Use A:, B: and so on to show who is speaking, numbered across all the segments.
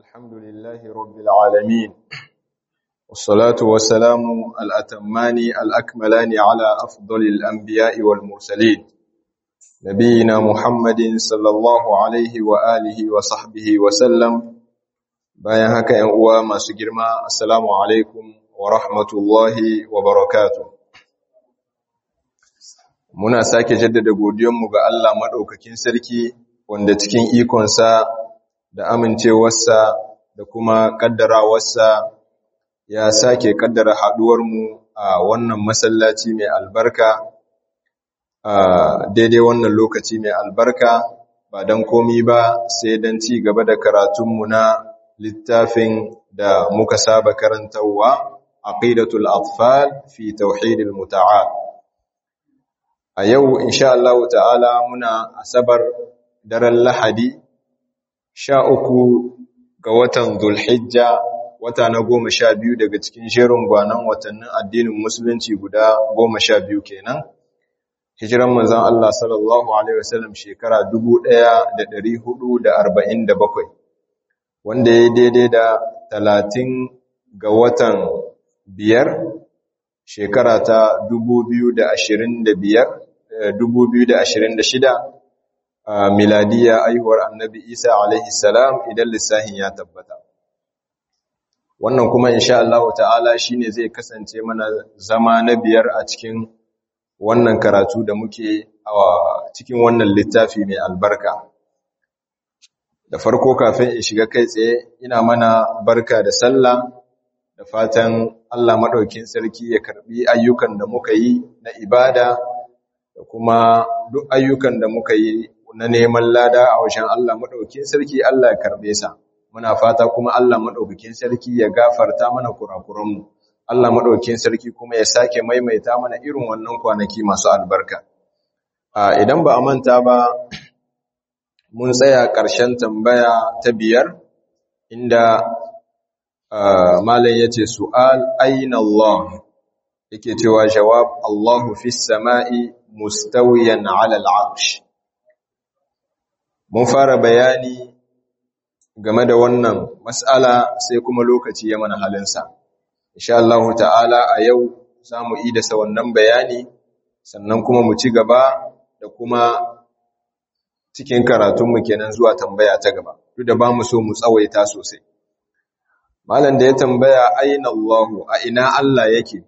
A: الحمد لله رب العالمين والصلاة والسلام الأتمان الأكملان على أفضل الأنبياء والمرسلين نبينا محمد صلى الله عليه وآله وصحبه وسلم bayan haka ‘yan uwa masu girma assalamu alaikum wa rahmatullahi wa barakatuh muna sake jaddada godiyanmu ga Allah maɗaukakin sarki wanda cikin ikonsa da amincewarsa da kuma ƙaddarawarsa ya sake ƙaddara haɗuwarmu a wannan masallaci mai albarka a daidai wannan lokaci mai albarka ba don komi ba sai don ci gaba da karatunmu na littafin da muka saba karantarwa aqidatul atfal fi tauhidil muta'al a yau insha Allah ta'ala muna asabar daren lahadi sha uku ga watan Zulhijja wata na goma sha biyu daga cikin shirin gwanan watannin addinin musulunci guda goma sha biyu kenan hijiran manzan Allah sallallahu Alaihi wasallam shekara bakwai, wanda ya daidai da talatin ga watan biyar shekara ta shida. a miladiya aihuwar annabi isa alaihi salam idan lissahin ya tabbata wannan kuma insha Allah ta'ala shine zai kasance mana zama na biyar a cikin wannan karatu da muke a cikin wannan littafi mai albarka da farko kafin in shiga kai tsaye ina mana barka da sallah da fatan Allah madaukin sarki ya karbi ayyukan da muka yi na ibada da kuma duk ayyukan da muka yi na neman lada a wajen Allah maɗaukin sarki Allah ya karɓe sa muna fata kuma Allah maɗaukakin sarki ya gafarta mana kurakuranmu Allah maɗaukin sarki kuma ya sake maimaita mana irin wannan kwanaki masu albarka idan ba a manta ba mun tsaya ƙarshen tambaya ta biyar inda malam yace su'al aina Allah yake cewa jawab Allahu fis sama'i mustawiyan 'ala al-'arsh mun fara bayani game da wannan mas'ala sai kuma lokaci ya mana halinsa insha Allah ta'ala a yau zamu yi da sa wannan bayani sannan kuma mu ci gaba da kuma cikin karatunmu kenan zuwa tambaya ta gaba duk da bamu so mu tsawaita sosai malam da ya tambaya aina Allah a ina Allah yake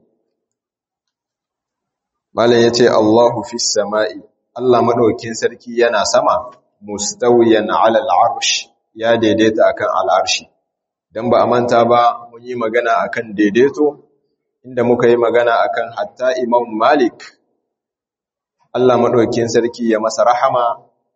A: malam yace Allahu fis sama'i Allah madaukin sarki yana sama mustawiyan ala al'arsh ya daidaita akan al'arshi dan ba a manta ba mun yi magana akan daidaito inda muka yi magana akan hatta Imam Malik Allah madaukakin sarki ya masa rahama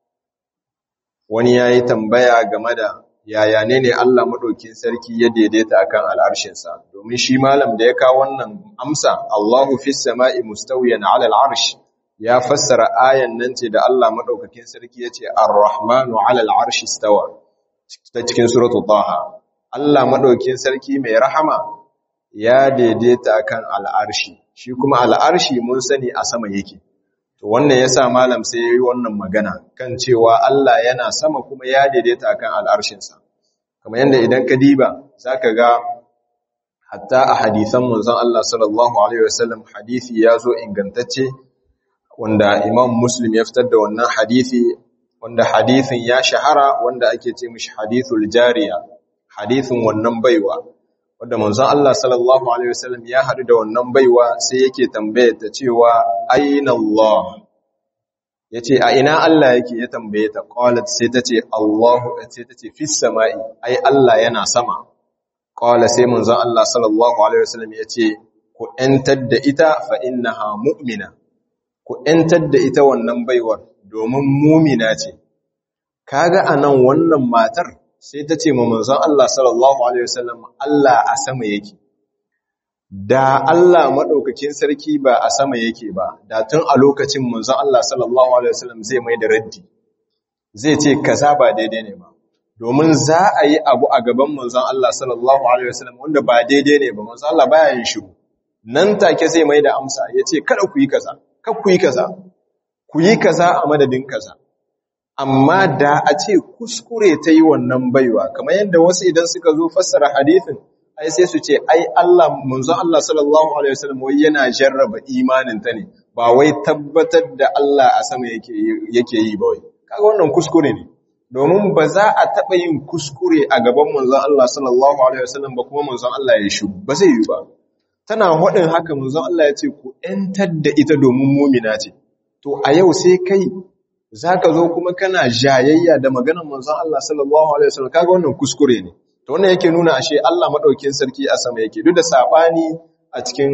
A: wani yayi tambaya game da yaya ne ne Allah madaukakin sarki ya daidaita akan al'arshin sa domin shi malam da ya kawo wannan amsa Allahu fis sama'i mustawiyan ala al'arsh ya fassara ayan nan ce da Allah madaukakin sarki yace Ar-Rahmanu 'ala al-'arshi istawa ta cikin suratul Taha Allah madaukakin sarki mai rahama ya daidaita kan al-arshi shi kuma al-arshi mun sani a sama yake to wannan yasa malam sai yayi wannan magana kan cewa Allah yana sama kuma ya daidaita kan al-arshin sa kamar yanda idan ka diba zaka ga hatta a hadisan manzon Allah sallallahu alaihi wasallam hadisi yazo ingantacce wanda Imam Muslim ya fitar da wannan hadisi wanda hadisin ya shahara wanda ake ce mishi hadithul jariya hadisin wannan baiwa wanda manzon Allah sallallahu alaihi wasallam ya hadu da wannan baiwa sai yake tambaye ta cewa aina Allah yace a ina Allah yake ya tambaye ta qalat sai tace Allahu sai tace fis samai ai Allah yana sama qala sai manzon Allah sallallahu alaihi wasallam yace ku entar da ita fa innaha mu'mina ku ‘yantar da ita wannan baiwar domin mumina ce, kaga a nan wannan matar sai ta ce manzon Allah sallallahu Alaihi wasallam Allah a sama yake. Da Allah maɗaukakin sarki ba a sama yake ba, da tun a lokacin manzon Allah sallallahu Alaihi wasallam zai mai da raddi, zai ce kaza ba daidai ne ba. Domin za a yi abu a gaban manzon Allah sallallahu Alaihi wasallam wanda ba daidai ne ba, manzon Allah baya yin shiru. Nan take zai mai da amsa ya ce kada ku yi kaza. kar ku yi kaza ku yi kaza a madadin kaza amma da a ce kuskure ta yi wannan baiwa kamar yadda wasu idan suka zo fassara hadithin ai sai su ce ai Allah munzon Allah sallallahu alaihi wasallam wai yana jarraba imanin ta ne ba wai tabbatar da Allah a sama yake yake yi ba wai kaga wannan kuskure ne domin ba za a taba yin kuskure a gaban munzon Allah sallallahu alaihi wasallam ba kuma munzon Allah ya shi ba zai yi ba tana hadin haka munzon Allah ya ce ku entar da ita domin mumina ce to a yau sai kai zaka zo kuma kana jayayya da maganar manzon Allah sallallahu alaihi wasallam kaga wannan kuskure ne to wannan yake nuna ashe Allah madaukakin sarki a sama yake duk da sabani a cikin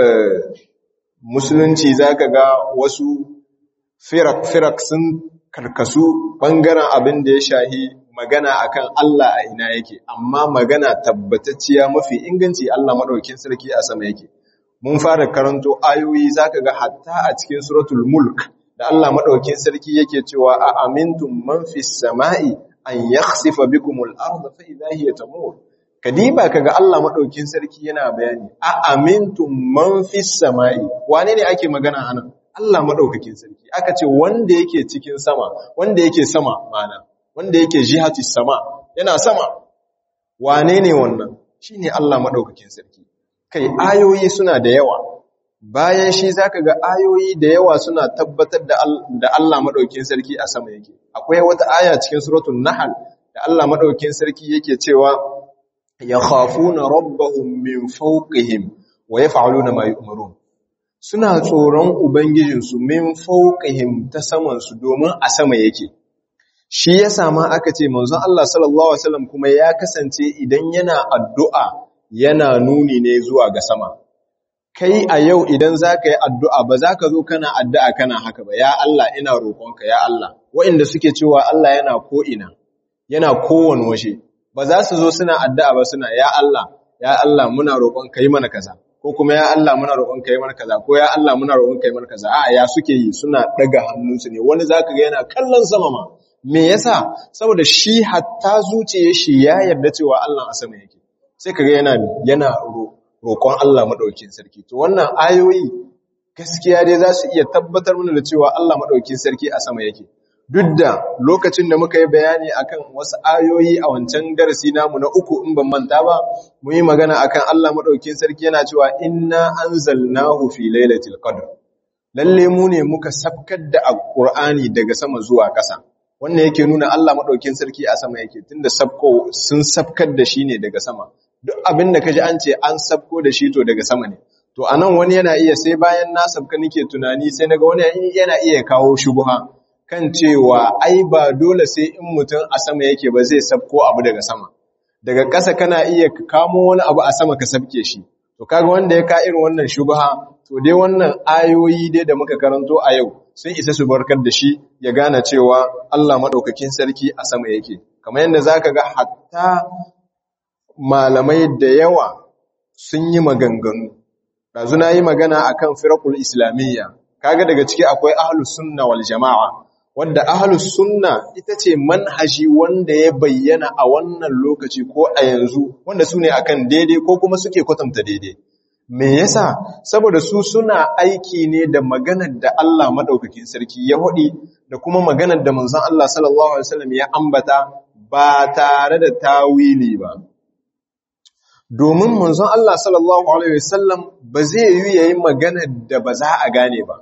A: musulunci zaka ga wasu firak firak sun karkasu bangaren abin da ya shahi magana akan Allah a ina yake amma magana tabbatacciya mafi inganci Allah madaukakin sarki a sama yake mun fara karanto ayoyi zaka ga hatta a cikin suratul mulk da Allah madaukakin sarki yake cewa a amintum man fis sama'i an yakhsifa bikumul arda fa idha hiya tamur kadiba kaga Allah madaukakin sarki yana bayani a amintum man fis sama'i wane ne ake magana anan Allah madaukakin sarki aka ce wanda yake cikin sama wanda yake sama mana wanda yake jihatis sama yana sama wane ne wannan shine Allah madaukakin sarki kai ayoyi suna da yawa bayan shi zaka ga ayoyi da yawa suna tabbatar da da Allah madaukakin sarki a sama yake akwai wata aya cikin suratul nahl da Allah madaukakin sarki yake cewa yakhafuna rabbahum min fawqihim wa yaf'aluna ma yu'marun suna tsoron ubangijinsu min fawqihim ta saman su domin a sama yake shi yasa ma aka ce manzon Allah sallallahu alaihi wasallam kuma ya kasance idan yana addu'a yana nuni ne zuwa ga sama kai a yau idan za ka yi addu'a ba za ka zo kana addu'a kana haka ba, ya Allah ina roƙonka, ya Allah, waɗanda suke cewa Allah yana ko'ina, yana kowane washe, ba za su zo suna addu'a ba suna, ya Allah, ya Allah muna roƙonka yi mana kaza, ko kuma ya Allah muna roƙonka yi mana kaza, ko ya Allah muna roƙonka yi mana kaza, a ya suke yi suna ɗaga hannunsu ne, wani za ka ga yana kallon sama ma. Me yasa? Saboda shi hatta zuciya shi ya yarda cewa Allah a sama yake. Sai ka ga yana yana roƙo. roƙon Allah maɗaukin sarki. To wannan ayoyi gaskiya dai za su iya tabbatar mana da cewa Allah maɗaukin sarki a sama yake. Duk da lokacin da muka yi bayani akan wasu ayoyi a wancan darasi namu na uku in ban manta ba, mu yi magana akan Allah maɗaukin sarki yana cewa inna anzalnahu fi lailatul qadr. Lalle mu ne muka sabkar da Alƙur'ani daga sama zuwa ƙasa. Wannan yake nuna Allah maɗaukin sarki a sama yake tunda sabko sun sabkar da shi ne daga sama. duk abin da kaji an ce an sabko da shi to daga sama ne to anan wani yana iya sai bayan na sabka nake tunani sai naga wani yana iya kawo shubha kan cewa ai ba dole sai in mutum a sama yake ba zai sabko abu daga sama daga ƙasa kana iya kamo wani abu a sama ka sabke shi to kaga wanda ya ka irin wannan shubha to dai wannan ayoyi dai da muka karanto a yau sun isa su barkar da shi ya gane cewa Allah madaukakin sarki a sama yake kamar yadda zaka ga hatta malamai da yawa sun yi maganganu ɗazu na yi magana a kan firakul islamiyya kaga daga ciki akwai ahalus sunna wal jama'a wanda ahalus sunna ita ce manhaji wanda ya bayyana a wannan lokaci ko a yanzu wanda su ne akan daidai ko kuma suke kwatanta daidai me yasa saboda su suna aiki ne da maganar da Allah madaukakin sarki ya hudi da kuma maganar da manzon Allah sallallahu alaihi wasallam ya ambata ba tare da tawili ba domin manzon Allah sallallahu Alaihi wasallam ba zai yi yayi magana da ba za a gane ba.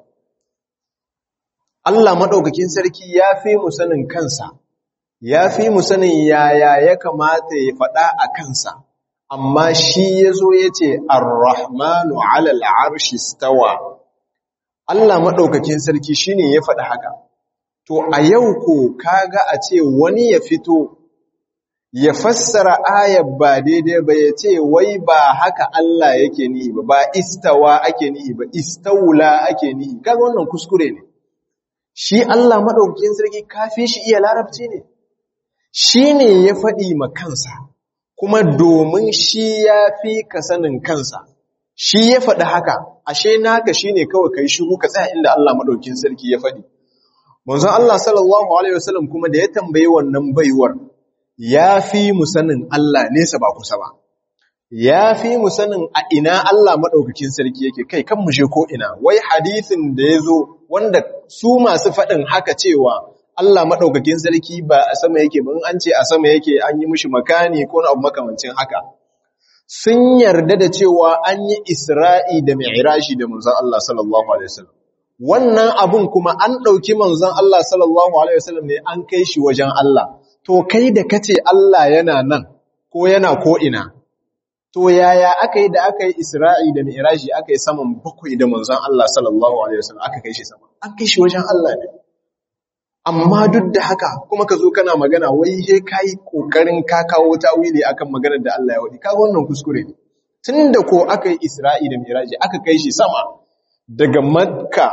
A: Allah maɗaukakin sarki ya fi mu sanin kansa, ya fi mu sanin yaya ya kamata ya faɗa a kansa, amma shi ya zo ya ce, Ar-Rahmanu alal arshi stawa. Allah maɗaukakin sarki shi ne ya faɗa haka. To, a yau ko kaga a ce wani ya fito ya fassara ayar ba daidai ba ya ce wai ba haka Allah yake nihi ba ba istawa ake nihi ba istaula ake nihi kaga wannan kuskure ne shi Allah madaukakin sarki kafi shi iya larabci ne shi ne ya faɗi ma kansa kuma domin shi ya fi ka sanin kansa shi ya faɗi haka ashe naka shine kawai kai shiru ka tsaya inda Allah madaukakin sarki ya faɗi manzon Allah sallallahu alaihi wasallam kuma da ya tambayi wannan baiwar ya fi mu sanin Allah nesa ba kusa ba, ya fi mu sanin a ina Allah maɗaukakin sarki yake kai kan mushe ko ina, wai hadithin da ya zo wanda su masu faɗin haka cewa Allah madaukakin sarki ba a sama yake ba in an ce a sama yake an yi mishi makani ko abu makamancin haka sun yarda da cewa an yi Isra'i da Mi'raji da manzon Allah sallallahu alaihi wasallam wannan abun kuma an ɗauki manzon Allah sallallahu alaihi wasallam ne an kai shi wajen Allah to kai da kace Allah yana nan ko yana ko ina to yaya aka yi da aka yi Isra'i da Mi'raji aka yi saman bakwai da manzon Allah sallallahu alaihi wasallam aka kai shi sama an kai shi wajen Allah ne amma duk da haka kuma ka zo kana magana wai he kai kokarin ka kawo tawili akan maganar da Allah ya wadi kaga wannan kuskure ne tunda ko aka yi Isra'i da Mi'raji aka kai shi sama daga Makka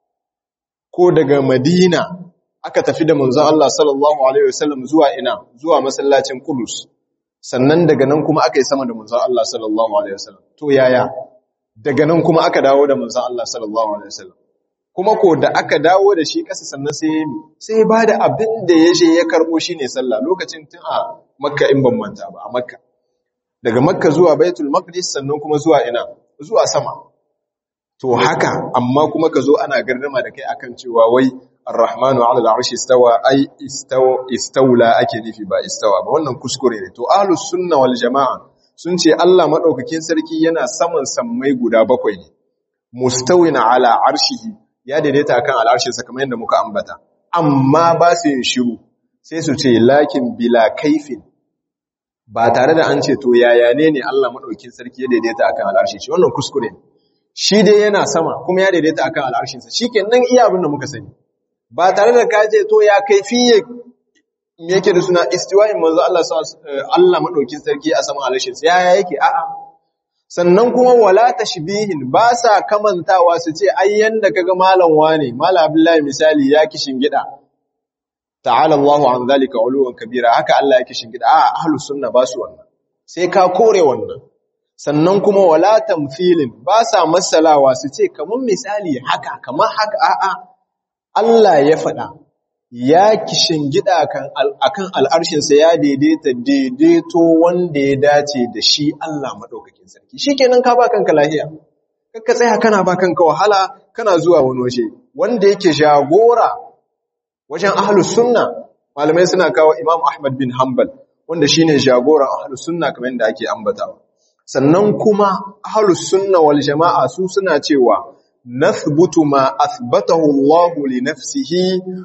A: ko daga Madina aka tafi da manzon Allah sallallahu alaihi wasallam zuwa ina zuwa masallacin Qudus sannan daga nan kuma aka yi sama da manzon Allah sallallahu alaihi wasallam to yaya daga nan kuma aka dawo da manzon Allah sallallahu alaihi wasallam kuma ko da aka dawo da shi ƙasa sannan sai ya sai ya bada abin da ya je ya karbo shine sallah lokacin tun a Makka in ban manta ba a Makka daga Makka zuwa Baitul Maqdis sannan kuma zuwa ina zuwa sama to haka amma kuma ka zo ana gardama da kai akan cewa wai Ar-Rahmanu 'ala al-'arshi istawa ai istawa istawla ake nufi ba istawa ba wannan kuskure ne to ahlus sunna wal jamaa sun ce Allah madaukakin sarki yana saman sammai guda bakwai ne mustawin 'ala 'arshihi ya daidaita akan al'arshin sa kamar yadda muka ambata amma ba su yin shiru sai su ce lakin bila kaifin ba tare da an ce to yaya ne ne Allah madaukakin sarki ya daidaita akan al'arshi shi wannan kuskure ne shi dai yana sama kuma ya daidaita akan al'arshinsa shi ke nan iya abin da muka sani ba tare da kaje to ya kai fiye me yake da suna istiwa'in manzo Allah Allah madaukin sarki a saman al'arshinsa ya yake a'a sannan kuma wala tashbihin ba sa kamantawa su ce ai yanda kaga malam wane malam Abdullahi misali ya kishin gida ta'ala Allahu an zalika uluwan kabira haka Allah ya kishin gida a'a ahlus sunna ba su wannan sai ka kore wannan sannan kuma wala tamthilin ba sa masalawa su ce kamar misali haka kamar haka a'a Allah ya faɗa ya kishin gida akan al'arshinsa ya daidaita daidaito wanda ya dace da shi Allah maɗaukakin sarki shikenan ka ba kanka lahiya kakka tsaya kana ba kanka wahala kana zuwa wani waje wanda yake jagora wajen ahlus sunna malamai suna kawo Imam Ahmad bin Hanbal wanda shine jagoran ahlus sunna kamar yadda ake ambatawa sannan kuma ahlus sunna wal jama'a su suna cewa nathbutu ma athbatahu Allah li nafsihi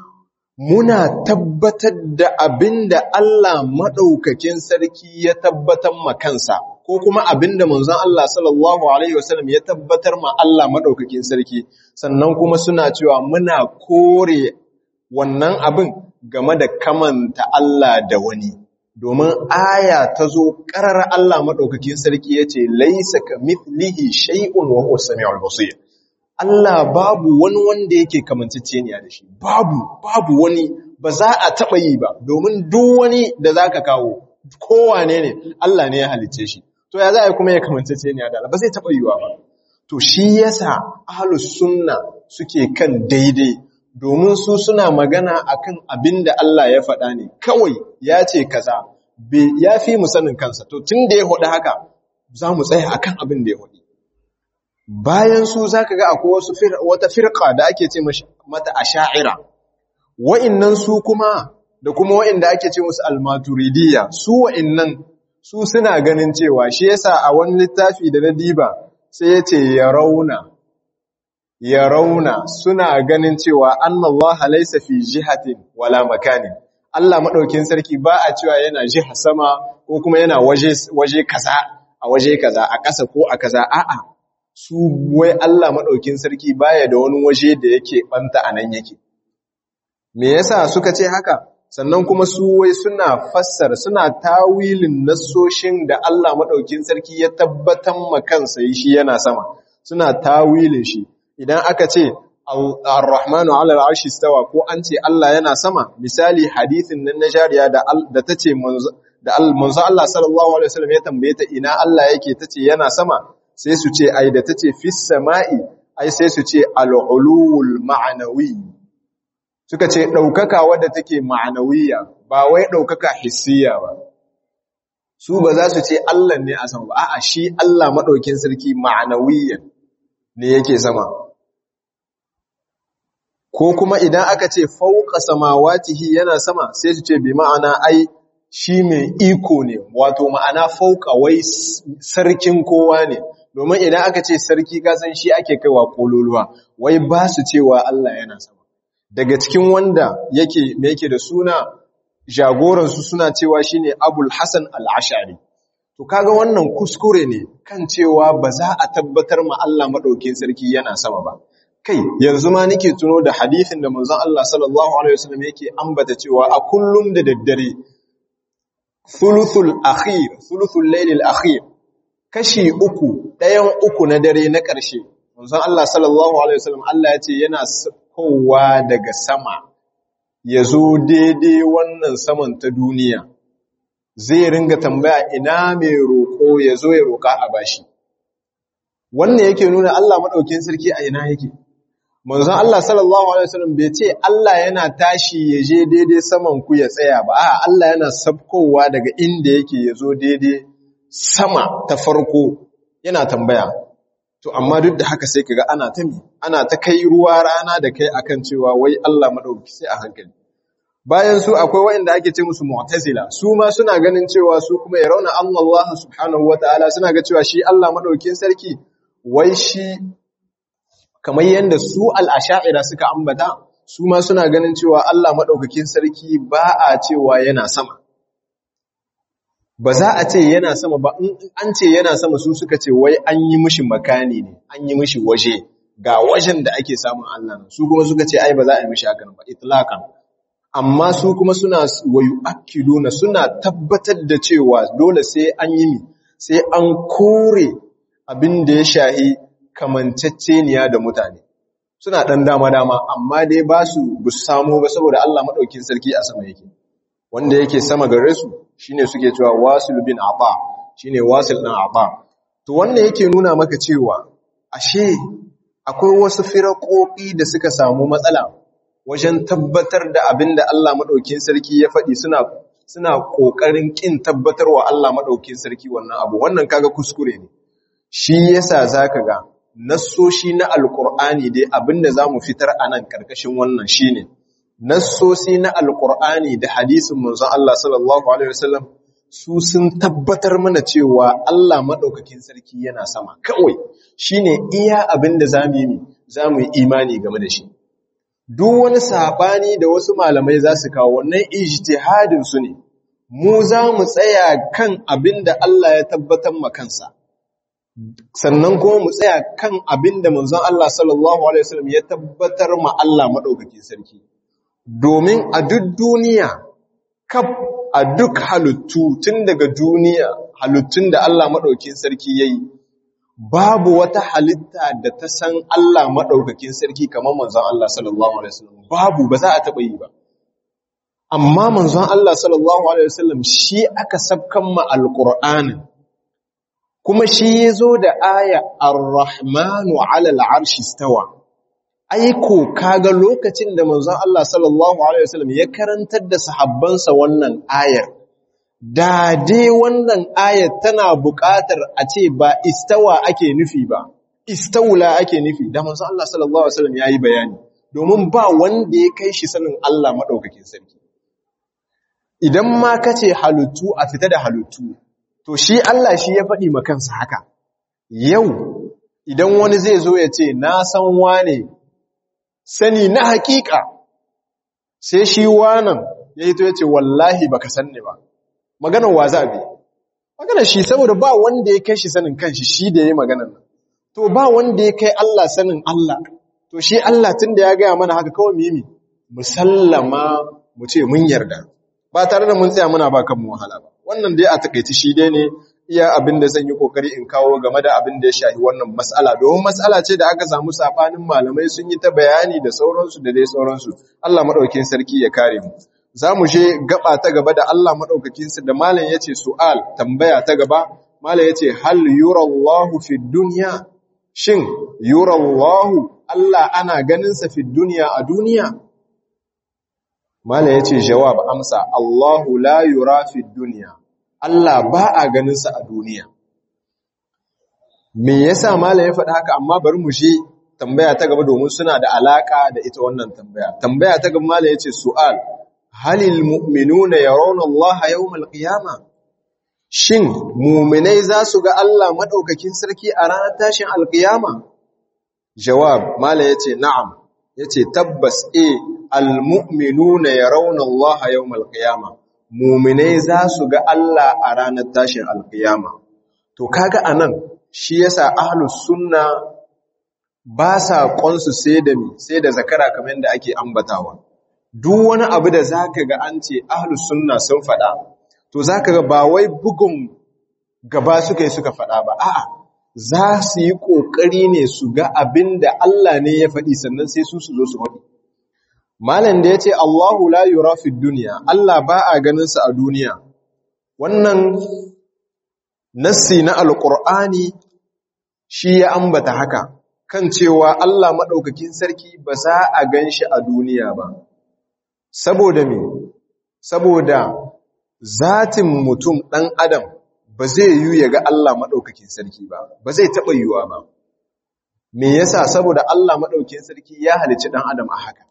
A: muna tabbatar da abinda Allah madaukakin sarki ya tabbatar ma kansa ko kuma abinda manzon Allah sallallahu alaihi wasallam ya tabbatar ma Allah madaukakin sarki sannan kuma suna cewa muna kore wannan abin game da kamanta Allah da wani domin aya ta zo ƙarar Allah maɗaukakin sarki ya ce, Laisa ka mithlihi shay'un wa huwa sami'ul basir. Allah babu wani wanda yake kamanceceniya da shi, babu, babu wani ba za a taɓa yi ba, domin duk wani da za ka kawo, kowane ne, Allah ne ya halicce shi. To ya za a yi kuma ya kamanceceniya da Allah, ba zai taɓa yiwa ba. To shi yasa ahlus sunna suke kan daidai domin su suna magana akan abin da Allah ya faɗa ne kawai ya ce kaza ya fi mu sanin kansa to tun da ya hudu haka za mu tsaya akan abin da ya hudu bayan su za ka ga akwai wasu wata firka da ake ce mata a sha'ira wa'innan su kuma da kuma wa'inda ake ce musu almaturidiyya su wa'innan su suna ganin cewa shi yasa a wani littafi da na diba sai ya ce ya rauna ya rauna suna ganin cewa annallaha laysa fi jihatin wala makanin Allah madaukin sarki ba a cewa yana jiha sama ko kuma yana waje waje kaza a waje kaza a ƙasa ko a kaza a'a su wai Allah madaukin sarki baya da wani waje da yake banta anan yake me yasa suka ce haka sannan kuma su wai suna fassara suna tawilin nassoshin da Allah madaukin sarki ya tabbatar ma kansa shi yana sama suna tawilin shi idan aka ce Ar-Rahmanu 'ala al-'arshi istawa ko an ce Allah yana sama misali hadisin nan na jariya da da tace manzo da manzo Allah sallallahu alaihi wasallam ya tambaye ta ina Allah yake tace yana sama sai su ce ai da tace fis sama'i ai sai su ce al-ulul ma'nawi suka ce daukaka wadda take ma'nawiyya ba wai daukaka hissiya ba su ba za su ce Allah ne a sama ba a'a shi Allah madaukin sarki ma'nawiyyan ne yake sama ko kuma idan aka ce fauka samawatihi yana sama sai su ce bi ma'ana ai shi mai iko ne wato ma'ana fauka wai sarkin kowa ne domin idan aka ce sarki kasan shi ake kaiwa kololuwa wai ba su cewa Allah yana sama daga cikin wanda yake me yake da suna jagoransu suna cewa shine Abul Hasan al-Ash'ari to kaga wannan kuskure ne kan cewa ba za a tabbatar ma Allah madaukakin sarki yana sama ba kai yanzu ma nake tuno da hadisin da manzon Allah sallallahu alaihi wasallam yake ambata cewa a kullum da daddare thuluthul akhir thuluthul laylil akhir kashi uku ɗayan uku na dare na ƙarshe manzon Allah sallallahu alaihi wasallam Allah ya ce yana kowa daga sama ya zo daidai wannan saman ta duniya zai ringa tambaya ina mai roƙo ya zo ya roƙa a bashi wannan yake nuna Allah maɗaukin sarki a ina yake manzon Allah sallallahu alaihi wasallam bai ce Allah yana tashi ya je daidai saman ku ya tsaya ba a Allah yana sabkowa daga inda yake ya zo daidai sama ta farko yana tambaya to amma duk da haka sai kaga ana ta mi ana ta kai ruwa rana da kai akan cewa wai Allah madauki sai a hankali bayan su akwai wanda ake ce musu mu'tazila su ma suna ganin cewa su kuma ya rauna Allah subhanahu wataala suna ga cewa shi Allah madaukin sarki wai shi kamar yanda su al-ash'ira suka ambata su ma suna ganin cewa Allah madaukakin sarki ba a cewa yana sama ba za a ce yana sama ba in an ce yana sama su suka ce wai an yi mishi makani ne an yi mishi waje ga wajen da ake samun Allah su kuma suka ce ai ba za a yi mishi hakan ba itlaqan amma su kuma suna wayu akiluna suna tabbatar da cewa dole sai an yi mi sai an kore abin da ya shahi kamanceceniya da mutane suna dan dama dama amma dai ba su bu samu ba saboda Allah madaukin sarki a sama yake wanda yake sama gare su shine suke cewa wasil bin aba shine wasil din aba to wannan yake nuna maka cewa ashe akwai wasu firakoki da suka samu matsala wajen tabbatar da abinda Allah madaukin sarki ya faɗi suna suna kokarin kin tabbatarwa Allah madaukin sarki wannan abu wannan kaga kuskure ne shi yasa zaka ga nassoshi na alqur'ani dai abinda zamu fitar anan karkashin wannan shine nassosi na alkur'ani da hadisin manzon Allah sallallahu alaihi wasallam su sun tabbatar mana cewa Allah madaukakin sarki yana sama kawai shine iya abinda zamu yi zamu yi imani game da shi duk wani sabani da wasu malamai za su kawo wannan ijtihadin su ne mu za mu tsaya kan abinda Allah ya tabbatar ma kansa sannan kuma mu tsaya kan abinda manzon Allah sallallahu alaihi wasallam ya tabbatar ma Allah madaukakin sarki domin a duk duniya kaf a duk halittu tun daga duniya halittun da Allah maɗaukin sarki ya yi babu wata halitta da ta san Allah maɗaukakin sarki kamar manzon Allah sallallahu Alaihi wasallam babu ba za a taɓa yi ba amma manzon Allah sallallahu Alaihi wasallam shi aka sabkan ma alƙur'anin kuma shi ya zo da aya ar-rahmanu alal arshi stawa aiko kaga lokacin da manzon Allah sallallahu alaihi wasallam ya karantar da sahabbansa wannan ayar da dai wannan ayar tana buƙatar a ce ba istawa ake nufi ba istawla ake nufi da manzon Allah sallallahu alaihi wasallam yayi bayani domin ba wanda ya kai shi sanin Allah madaukakin sarki idan ma kace halittu a fita da halittu to shi Allah shi ya faɗi ma kansa haka yau idan wani zai zo ya ce na san wane sani na hakika sai shi wanan ya yi to ya ce wallahi baka san ne ba maganar wa za bi maganar shi saboda ba wanda ya kai shi sanin kanshi shi da ya yi maganar nan to ba wanda ya kai Allah sanin Allah to shi Allah tun da ya gaya mana haka kawai mimi musallama mu ce mun yarda ba tare da mun tsaya muna ba kanmu wahala ba wannan dai a takaici shi dai ne iya abin da zan yi kokari in kawo game da abin da ya shahi wannan matsala domin matsala ce da aka samu sabanin malamai sun yi ta bayani da sauransu da dai sauransu Allah madaukakin sarki ya kare mu za mu je gaba ta gaba da Allah madaukakin sa da malam yace su'al tambaya ta gaba malam yace hal yurallahu fi dunya shin yurallahu Allah ana ganin sa fi dunya a duniya malam yace jawab amsa Allahu la yura fi dunya Allah ba a ganinsa a duniya. Me yasa Malam ya faɗa haka amma bari mu je tambaya ta gaba domin suna da alaka da ita wannan tambaya tambaya ta gaba mala yace su'al halil mu'minuna yarawna Allah yawmal qiyamah shin mu'minai za su ga Allah madaukakin sarki a ranar tashin alqiyama jawab mala yace na'am yace tabbas eh almu'minuna yarawna Allah yawmal qiyamah mu'minai za su ga Allah a ranar tashin alqiyama to kaga anan shi yasa ahlus sunna ba sa ƙonsu sai da mi sai da zakara kamar yadda ake ambatawa duk wani abu da zaka ga an ce ahlus sunna sun faɗa to zaka ga ba wai bugun gaba suka yi suka faɗa ba a'a za su yi ƙoƙari ne su ga abin da Allah ne ya faɗi sannan sai su su zo su faɗi malam da ya ce Allahu la yura fi duniya Allah ba a ganin sa a duniya wannan nassi na alqur'ani shi ya ambata haka kan cewa Allah maɗaukakin sarki ba za a gan shi a duniya ba. Saboda me? Saboda zatin mutum ɗan Adam ba zai yi ya ga Allah maɗaukakin sarki ba, ba zai taɓa yiwuwa ba. Me yasa saboda Allah maɗaukakin sarki ya halici ɗan Adam a haka.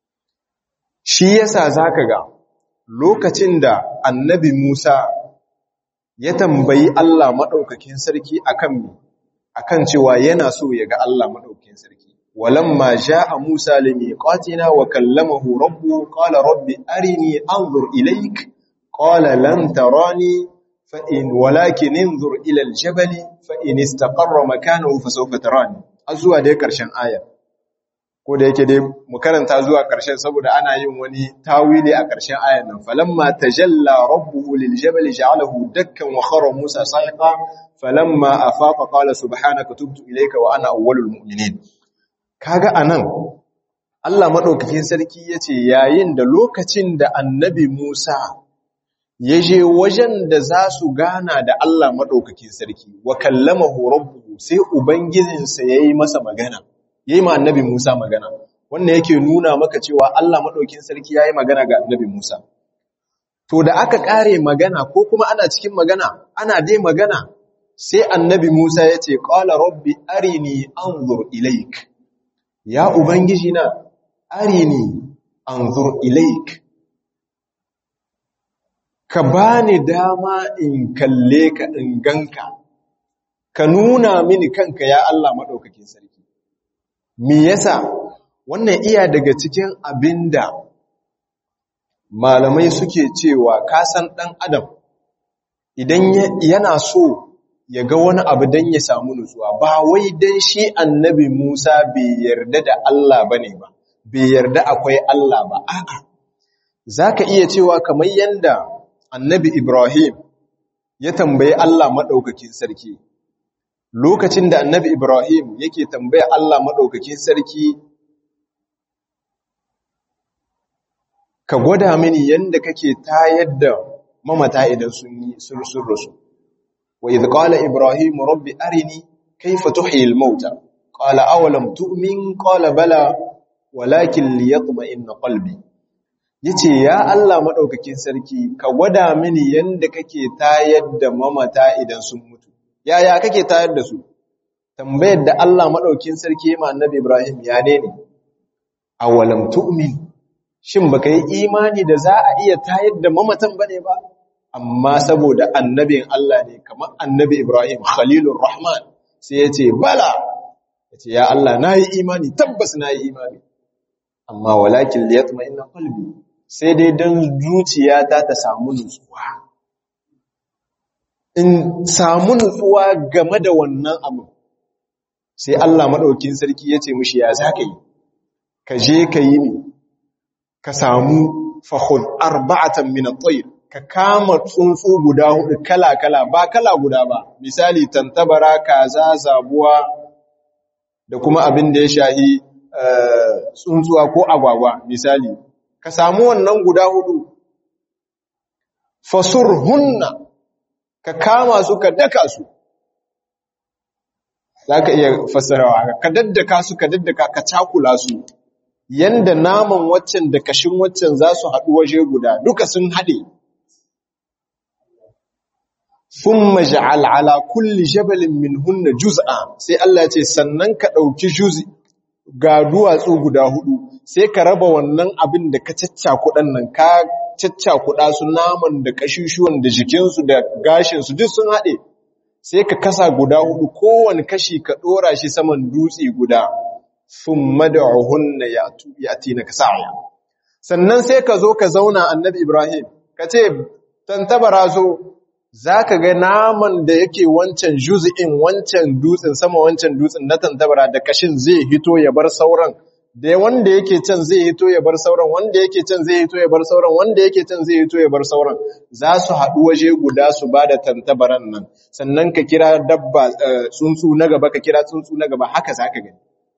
A: Shi yasa za ka ga lokacin da annabi Musa ya tambayi Allah maɗaukakin sarki akan me? akan cewa yana so ya ga Allah madaukakin sarki walamma jaa Musa limiqatina wa kallamahu rabbu qala rabbi arini anzur ilayk qala lan tarani fa in walakin inzur ila aljabali fa in istaqarra makanahu fa sawfa tarani azuwa dai karshen aya ko da yake dai mu karanta zuwa karshen saboda ana yin wani tawili a karshen ayan nan falamma tajalla rabbuhu liljabali ja'alahu dakkan wa khara Musa sa'iqa falamma afaqa qala subhanaka tubtu ilayka wa ana awwalul mu'minin kaga anan Allah madaukakin sarki yace yayin da lokacin da annabi Musa yaje wajen da za su gana da Allah madaukakin sarki wa kallamahu rabbuhu sai ubangijinsa yayi masa magana yayi ma annabi Musa magana wannan yake nuna maka cewa Allah madaukakin sarki yayi magana ga annabi Musa to da aka kare magana ko kuma ana cikin magana ana dai magana sai annabi Musa ya ce, Ƙwala rabbi arini anzur ilaik, ya Ubangiji na arini anzur ilaik, ka ba ni dama in kalle ka in ganka, ka nuna mini kanka ya Allah maɗaukakin sarki. Me yasa wannan iya daga cikin abinda malamai suke cewa kasan ɗan adam idan yana so ya ga wani abu don ya samu nutsuwa ba wai don shi annabi Musa bai yarda da Allah ba ne ba, bai yarda akwai Allah ba, a'a, za ka iya cewa kamar yadda annabi Ibrahim ya tambayi Allah maɗaukakin sarki, lokacin da annabi Ibrahim yake tambaya Allah maɗaukakin sarki, ka gwada mini yadda kake tayar da mamata idan sun yi sun rasu. وإذ قال إبراهيم رب أرني كيف تحيي الموتى قال أولم تؤمن قال بلى ولكن ليطمئن قلبي yace ya Allah madaukakin sarki ka gwada mini yanda kake tayar da mamata idan sun mutu yaya kake tayar da su tambayar da Allah madaukakin sarki ma annabi Ibrahim ya ne ne awalam tu'min shin baka yi imani da za a iya tayar da mamatan bane ba amma saboda annabin Allah ne kamar annabi Ibrahim Khalilur Rahman sai ya ce bala ya ce ya Allah na yi imani tabbas na yi imani amma walakin liyatma inna qalbi sai dai don zuciyata ta samu nutsuwa in samu nutsuwa game da wannan abu sai Allah maɗaukin sarki ya ce mushi ya za ka yi ka je ka yi ne ka samu fahun arba'atan min at-tayr ka kama tsuntsu guda hudu kala-kala ba kala guda ba misali tantabara kaza zabuwa da kuma abin da ya shahi tsuntsuwa ko agwagwa misali ka samu wannan guda hudu fasur hunna ka kama su ka daka su za ka iya fassarawa ka daddaka su ka daddaka ka cakula su yanda naman waccan da kashin waccan za su haɗu waje guda duka sun haɗe thumma ja'al ala kulli jabalin minhunna juz'a sai Allah ya ce sannan ka dauki juz'i ga duwatsu guda hudu sai ka raba wannan abin da ka caccakuɗan nan ka caccakuɗa su naman da kashushuwan da jikinsu da gashinsu duk sun haɗe sai ka kasa guda hudu kowane kashi ka ɗora shi saman dutse guda sun mada'uhunna ya tina ka sa'aya sannan sai ka zo ka zauna annabi ibrahim ka ce tantabara zo za ka ga naman da yake wancan juzi'in wancan dutsen sama wancan dutsen na tantabara da kashin zai hito ya bar sauran da wanda yake can zai hito ya bar sauran wanda yake can zai hito ya bar sauran wanda yake can zai hito ya bar sauran za su haɗu waje guda su ba da tantabaran nan sannan ka kira dabba tsuntsu na gaba ka kira tsuntsu na gaba haka za ka gani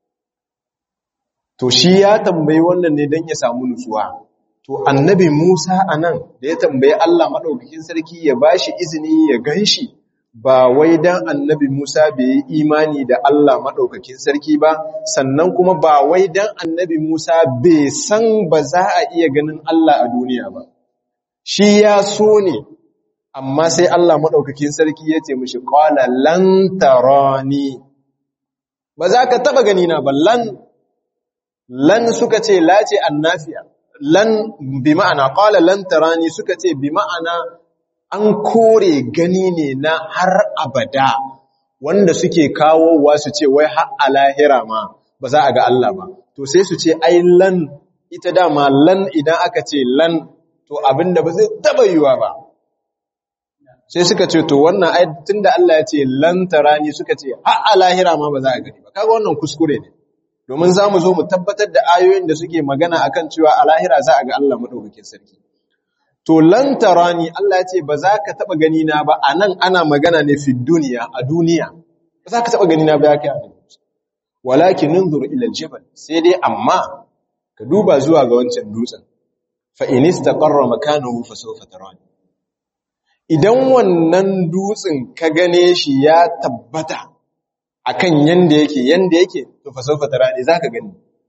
A: to shi ya tambayi wannan ne don ya samu nutsuwa to annabi Musa anan da ya tambayi Allah madaukakin sarki ya bashi izini ya ganshi ba wai dan annabi Musa bai yi imani da Allah madaukakin sarki ba sannan kuma ba wai dan annabi Musa bai san ba za a iya ganin Allah a duniya ba shi ya so ne amma sai Allah madaukakin sarki ya ce mishi qala lan tarani ba za ka taba gani na ba lan lan suka ce la ce annafiya lan bi ma'ana qala lan tarani suka ce bi ma'ana an kore gani ne na har abada wanda suke kawowa su ce wai har a lahira ma ba za a ga Allah ba to sai su ce ai lan ita dama lan idan aka ce lan to abinda ba zai taba yiwa ba sai suka ce to wannan ai tunda Allah ya ce lan tarani suka ce har a lahira ma ba za a gani ba kaga wannan kuskure ne domin za mu zo mu tabbatar da ayoyin da suke magana akan cewa a lahira za a ga Allah maɗaukakin sarki. To, lantarani Allah ce ba za ka taɓa gani na ba a nan ana magana ne fi duniya a duniya, ba za ka taɓa gani na ba ya kai a Walakin nunzuru ilal jabal sai dai amma ka duba zuwa ga wancan dutsen. Fa in istaqarra makanahu fa sawfa tarani. Idan wannan dutsen ka gane shi ya tabbata akan yanda yake yanda yake to fa sawfa tarani zaka gani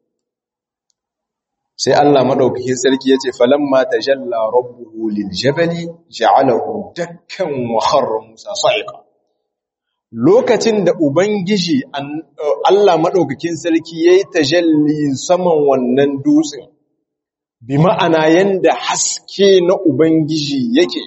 A: sai Allah madaukakin sarki yace falamma tajalla rabbuhu liljabali ja'alahu dakkan wa kharra Musa sa'iqa lokacin da ubangiji Allah madaukakin sarki yayi tajalli saman wannan dutsen bi ma'ana yanda haske na ubangiji yake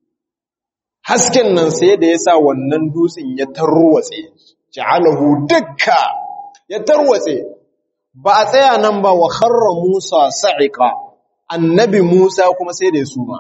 A: hasken nan sai da yasa wannan dutsen ya tarwatse ja'alahu dakka ya tarwatse ba a tsaya nan ba wa kharra Musa sa'iqa annabi Musa kuma sai da ya suma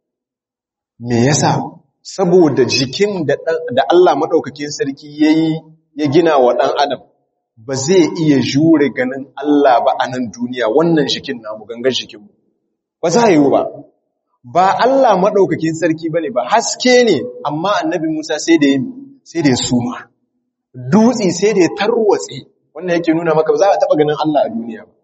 A: me yasa saboda jikin da da Allah madaukakin sarki yayi ya gina wa dan adam ba zai iya jure ganin Allah ba a nan duniya wannan jikin namu gangan jikin mu ba za yi ba ba Allah madaukakin sarki bane ba haske ne amma annabi Musa sai da ya sai da ya suma dutse sai da ya tarwatse wannan yake nuna maka za a taba ganin Allah a duniya ba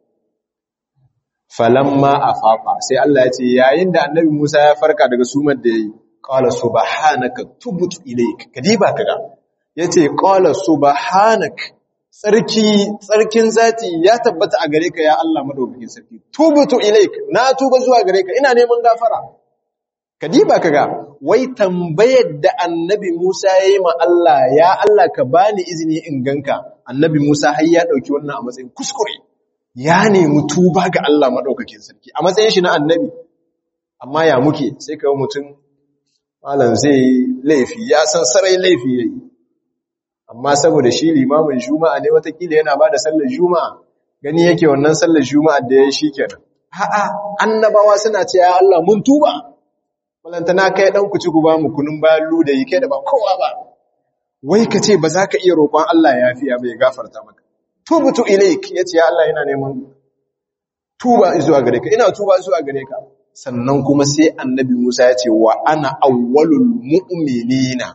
A: falamma afafa sai Allah ya ce yayin da annabi Musa ya farka daga sumar da yayi qala subhanaka tubtu ilayk kadiba kaga yace qala subhanak tsarki tsarkin zati ya tabbata a gare ka ya Allah madaukakin sarki tubtu ilayk na tuba zuwa gare ka ina neman gafara kadiba kaga wai tambayar da annabi Musa yayi ma Allah ya Allah ka bani izini in ganka annabi Musa har ya dauki wannan a matsayin kuskure ya nemi tuba ga Allah madaukakin sarki a matsayin shi na annabi amma ya muke sai kawo mutum malam zai laifi ya san sarai laifi yayi amma saboda shi limamin juma'a ne watakila yana bada sallar juma'a gani yake wannan sallar juma'a da yayi shikenan a'a annabawa suna ce ya Allah mun tuba walantana kai dan ku ci ku ba mu kunun bayan luda yi kai da ba kowa ba wai ka ce ba za ka iya roƙon Allah ya fiya bai gafarta maka tubutu ilaik yace ya Allah ina neman tuba zuwa gare ka ina tuba zuwa gare ka sannan kuma sai annabi Musa ya ce wa ana awwalul mu'minina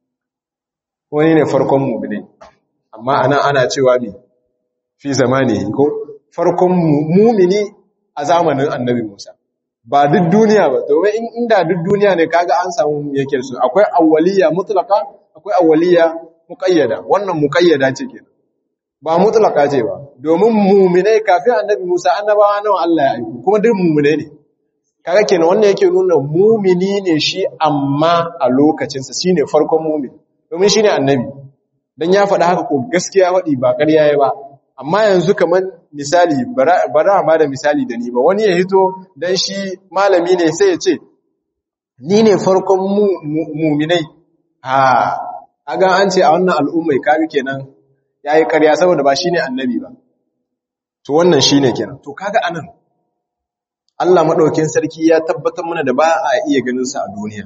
A: wani ne farkon mu'mini amma ana ana cewa ne fi zamani ko farkon mu'mini a zamanin annabi Musa ba duk duniya ba domin inda duk duniya ne kaga an samu yake su akwai awwaliya mutlaqa akwai awwaliya muqayyada wannan muqayyada ce kenan ba mutlaqa ce ba domin mu'minai kafin annabi Musa annabawa nawa Allah ya aika kuma duk mu'minai ne kaga kenan wannan yake nuna mu'mini ne shi amma a lokacin sa shine farkon mu'min domin shine annabi dan ya faɗa haka ko gaskiya faɗi ba ƙarya yayi ba amma yanzu kamar misali bara ma da misali da ni ba wani ya hito dan shi malami ne sai ya ce ni ne farkon muminai ha aga an ce a wannan al'ummai kaga kenan yayi ƙarya saboda ba shine annabi ba to wannan shine kenan to kaga anan Allah madaukakin sarki ya tabbatar mana da ba a iya ganin sa a duniya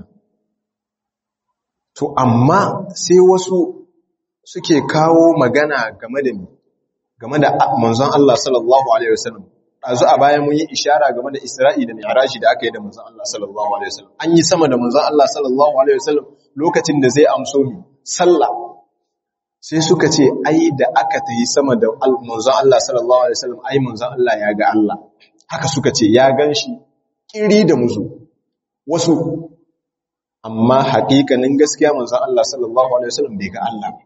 A: to amma sai wasu suke kawo magana game da ni game da manzon Allah sallallahu alaihi wasallam dazu a bayan mun yi ishara game da Isra'i da Mi'raji da aka yi da manzon Allah sallallahu alaihi wasallam an yi sama da manzon Allah sallallahu alaihi wasallam lokacin da zai amso mi sallah sai suka ce ai da aka tayi sama da manzon Allah sallallahu alaihi wasallam ai manzon Allah ya ga Allah haka suka ce ya ganshi kiri da muzu wasu amma haƙiƙanin gaskiya manzon Allah sallallahu alaihi wasallam bai ga Allah ba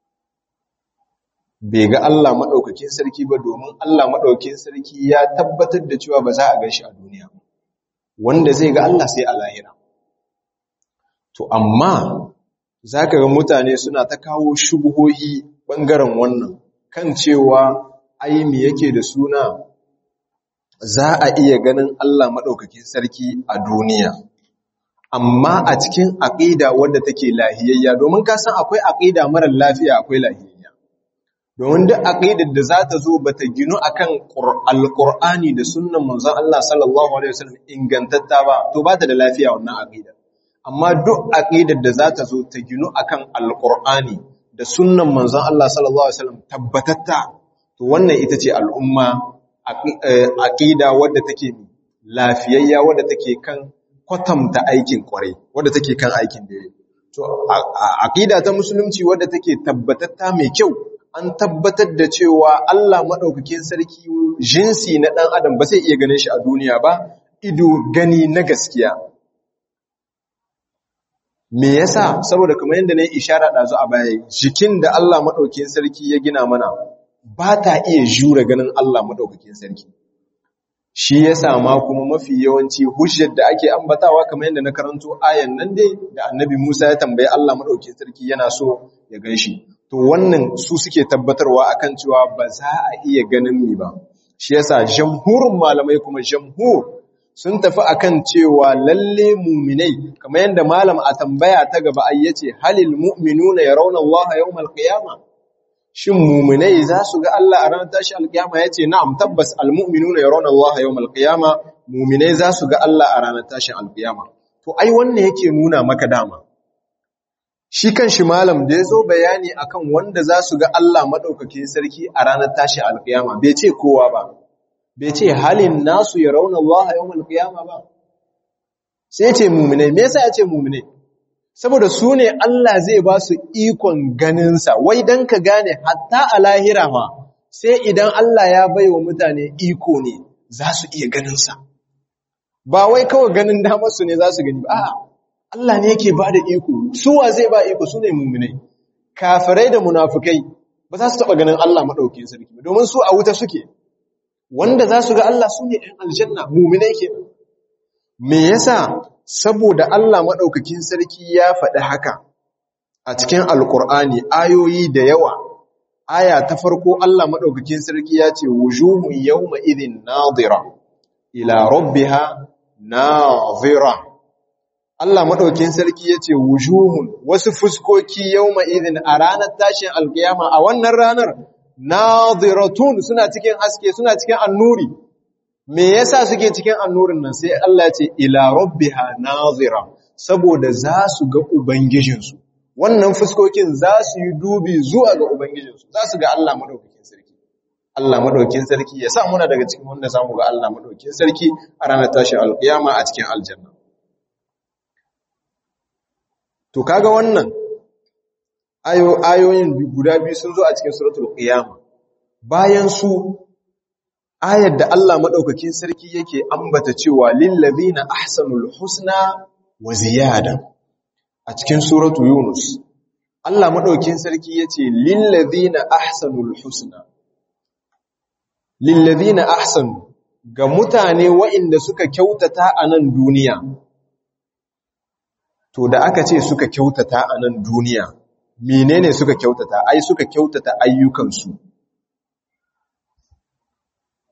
A: bai ga Allah maɗaukakin sarki ba domin Allah maɗaukakin sarki ya tabbatar da cewa ba za a gan shi a duniya wanda zai ga Allah sai a lahira to amma za ka ga mutane suna ta kawo shubuhohi ɓangaren wannan kan cewa aimi yake da suna za a iya ganin Allah maɗaukakin sarki a duniya amma a cikin aƙida wadda take lahiyayya domin ka san akwai aƙida marar lafiya akwai lahiyayya domin duk aqidar da za ta zo bata ginu akan alqur'ani da sunnan manzon Allah sallallahu alaihi wasallam ingantatta ba to ba ta da lafiya wannan aqidar amma duk aqidar da za ta zo ta ginu akan alqur'ani da sunnan manzon Allah sallallahu alaihi wasallam tabbatatta to wannan ita ce al'umma aqida wadda take lafiyayya wadda take kan kwatamta aikin kwarai wadda take kan aikin dare to aqida ta musulunci wadda take tabbatatta mai kyau an tabbatar da cewa Allah maɗaukakin sarki jinsi na ɗan adam ba zai iya ganin shi a duniya ba ido gani na gaskiya me yasa saboda kamar yadda na yi ishara ɗazu a baya jikin da Allah maɗaukakin sarki ya gina mana ba ta iya jure ganin Allah maɗaukakin sarki shi yasa ma kuma mafi yawanci hujjar da ake ambatawa kamar yadda na karanto ayan nan dai da annabi Musa ya tambayi Allah maɗaukakin sarki yana so ya gan shi to wannan su suke tabbatarwa akan cewa ba za a iya ganin mi ba shi yasa jamhurin malamai kuma jamhur sun tafi akan cewa lalle mu'minai kamar yadda malam a tambaya ta gaba ai yace halil mu'minuna yarawna Allah yawmal qiyamah shin mu'minai za su ga Allah a ranar tashi alkiyama yace na'am tabbas almu'minuna yarawna Allah yawmal qiyamah mu'minai za su ga Allah a ranar tashin alkiyama to ai wannan yake nuna maka dama shi kan shi malam da ya zo bayani akan wanda za su ga Allah maɗaukakin sarki a ranar tashi alƙiyama bai ce kowa ba bai ce halin nasu ya rauna Allah a yawon alƙiyama ba sai ce mummune me yasa ya ce mummune saboda su ne Allah zai ba su ikon ganinsa wai don ka gane hatta a lahira ma sai idan Allah ya bai wa mutane iko ne za su iya ganinsa ba wai kawai ganin damarsu ne za su gani ba a'a Allah ne yake ba da iko, suwa zai ba iko su ne mummunai, kafirai da munafukai ba za su taɓa ganin Allah maɗaukin sarki ba, domin su a wuta suke, wanda za su ga Allah su ne ‘yan aljanna mummunai ke. Me yasa saboda Allah maɗaukakin sarki ya faɗi haka a cikin Alƙur'ani ayoyi da yawa, aya ta farko Allah maɗaukakin sarki ya ce, Wujuhun yau ma'idin nazira, ila rabbiha nazira. Allah maɗaukin sarki ya ce wujuhun wasu fuskoki yau ma'izin a ranar tashin alkiyama a wannan ranar naziratun suna cikin haske suna cikin annuri me yasa suke cikin annurin nan sai Allah ya ce ila rabbiha nazira saboda za su ga ubangijinsu wannan fuskokin za su yi dubi zuwa ga ubangijinsu za su ga Allah maɗaukakin sarki Allah maɗaukin sarki ya sa muna daga cikin wanda za mu ga Allah maɗaukin sarki a ranar tashin alkiyama a cikin aljanna To kaga wannan ayoyin guda biyu sun zo a cikin suratul qiyama bayan su ayar da Allah madaukakin sarki yake ambata cewa lil ladina ahsanul husna wa ziyada a cikin suratul yunus Allah madaukakin sarki yace lil ladina ahsanul husna lil ladina ahsanu ga mutane waɗanda suka kyautata a nan duniya to da aka ce suka kyautata a nan duniya menene suka kyautata ai suka kyautata ayyukansu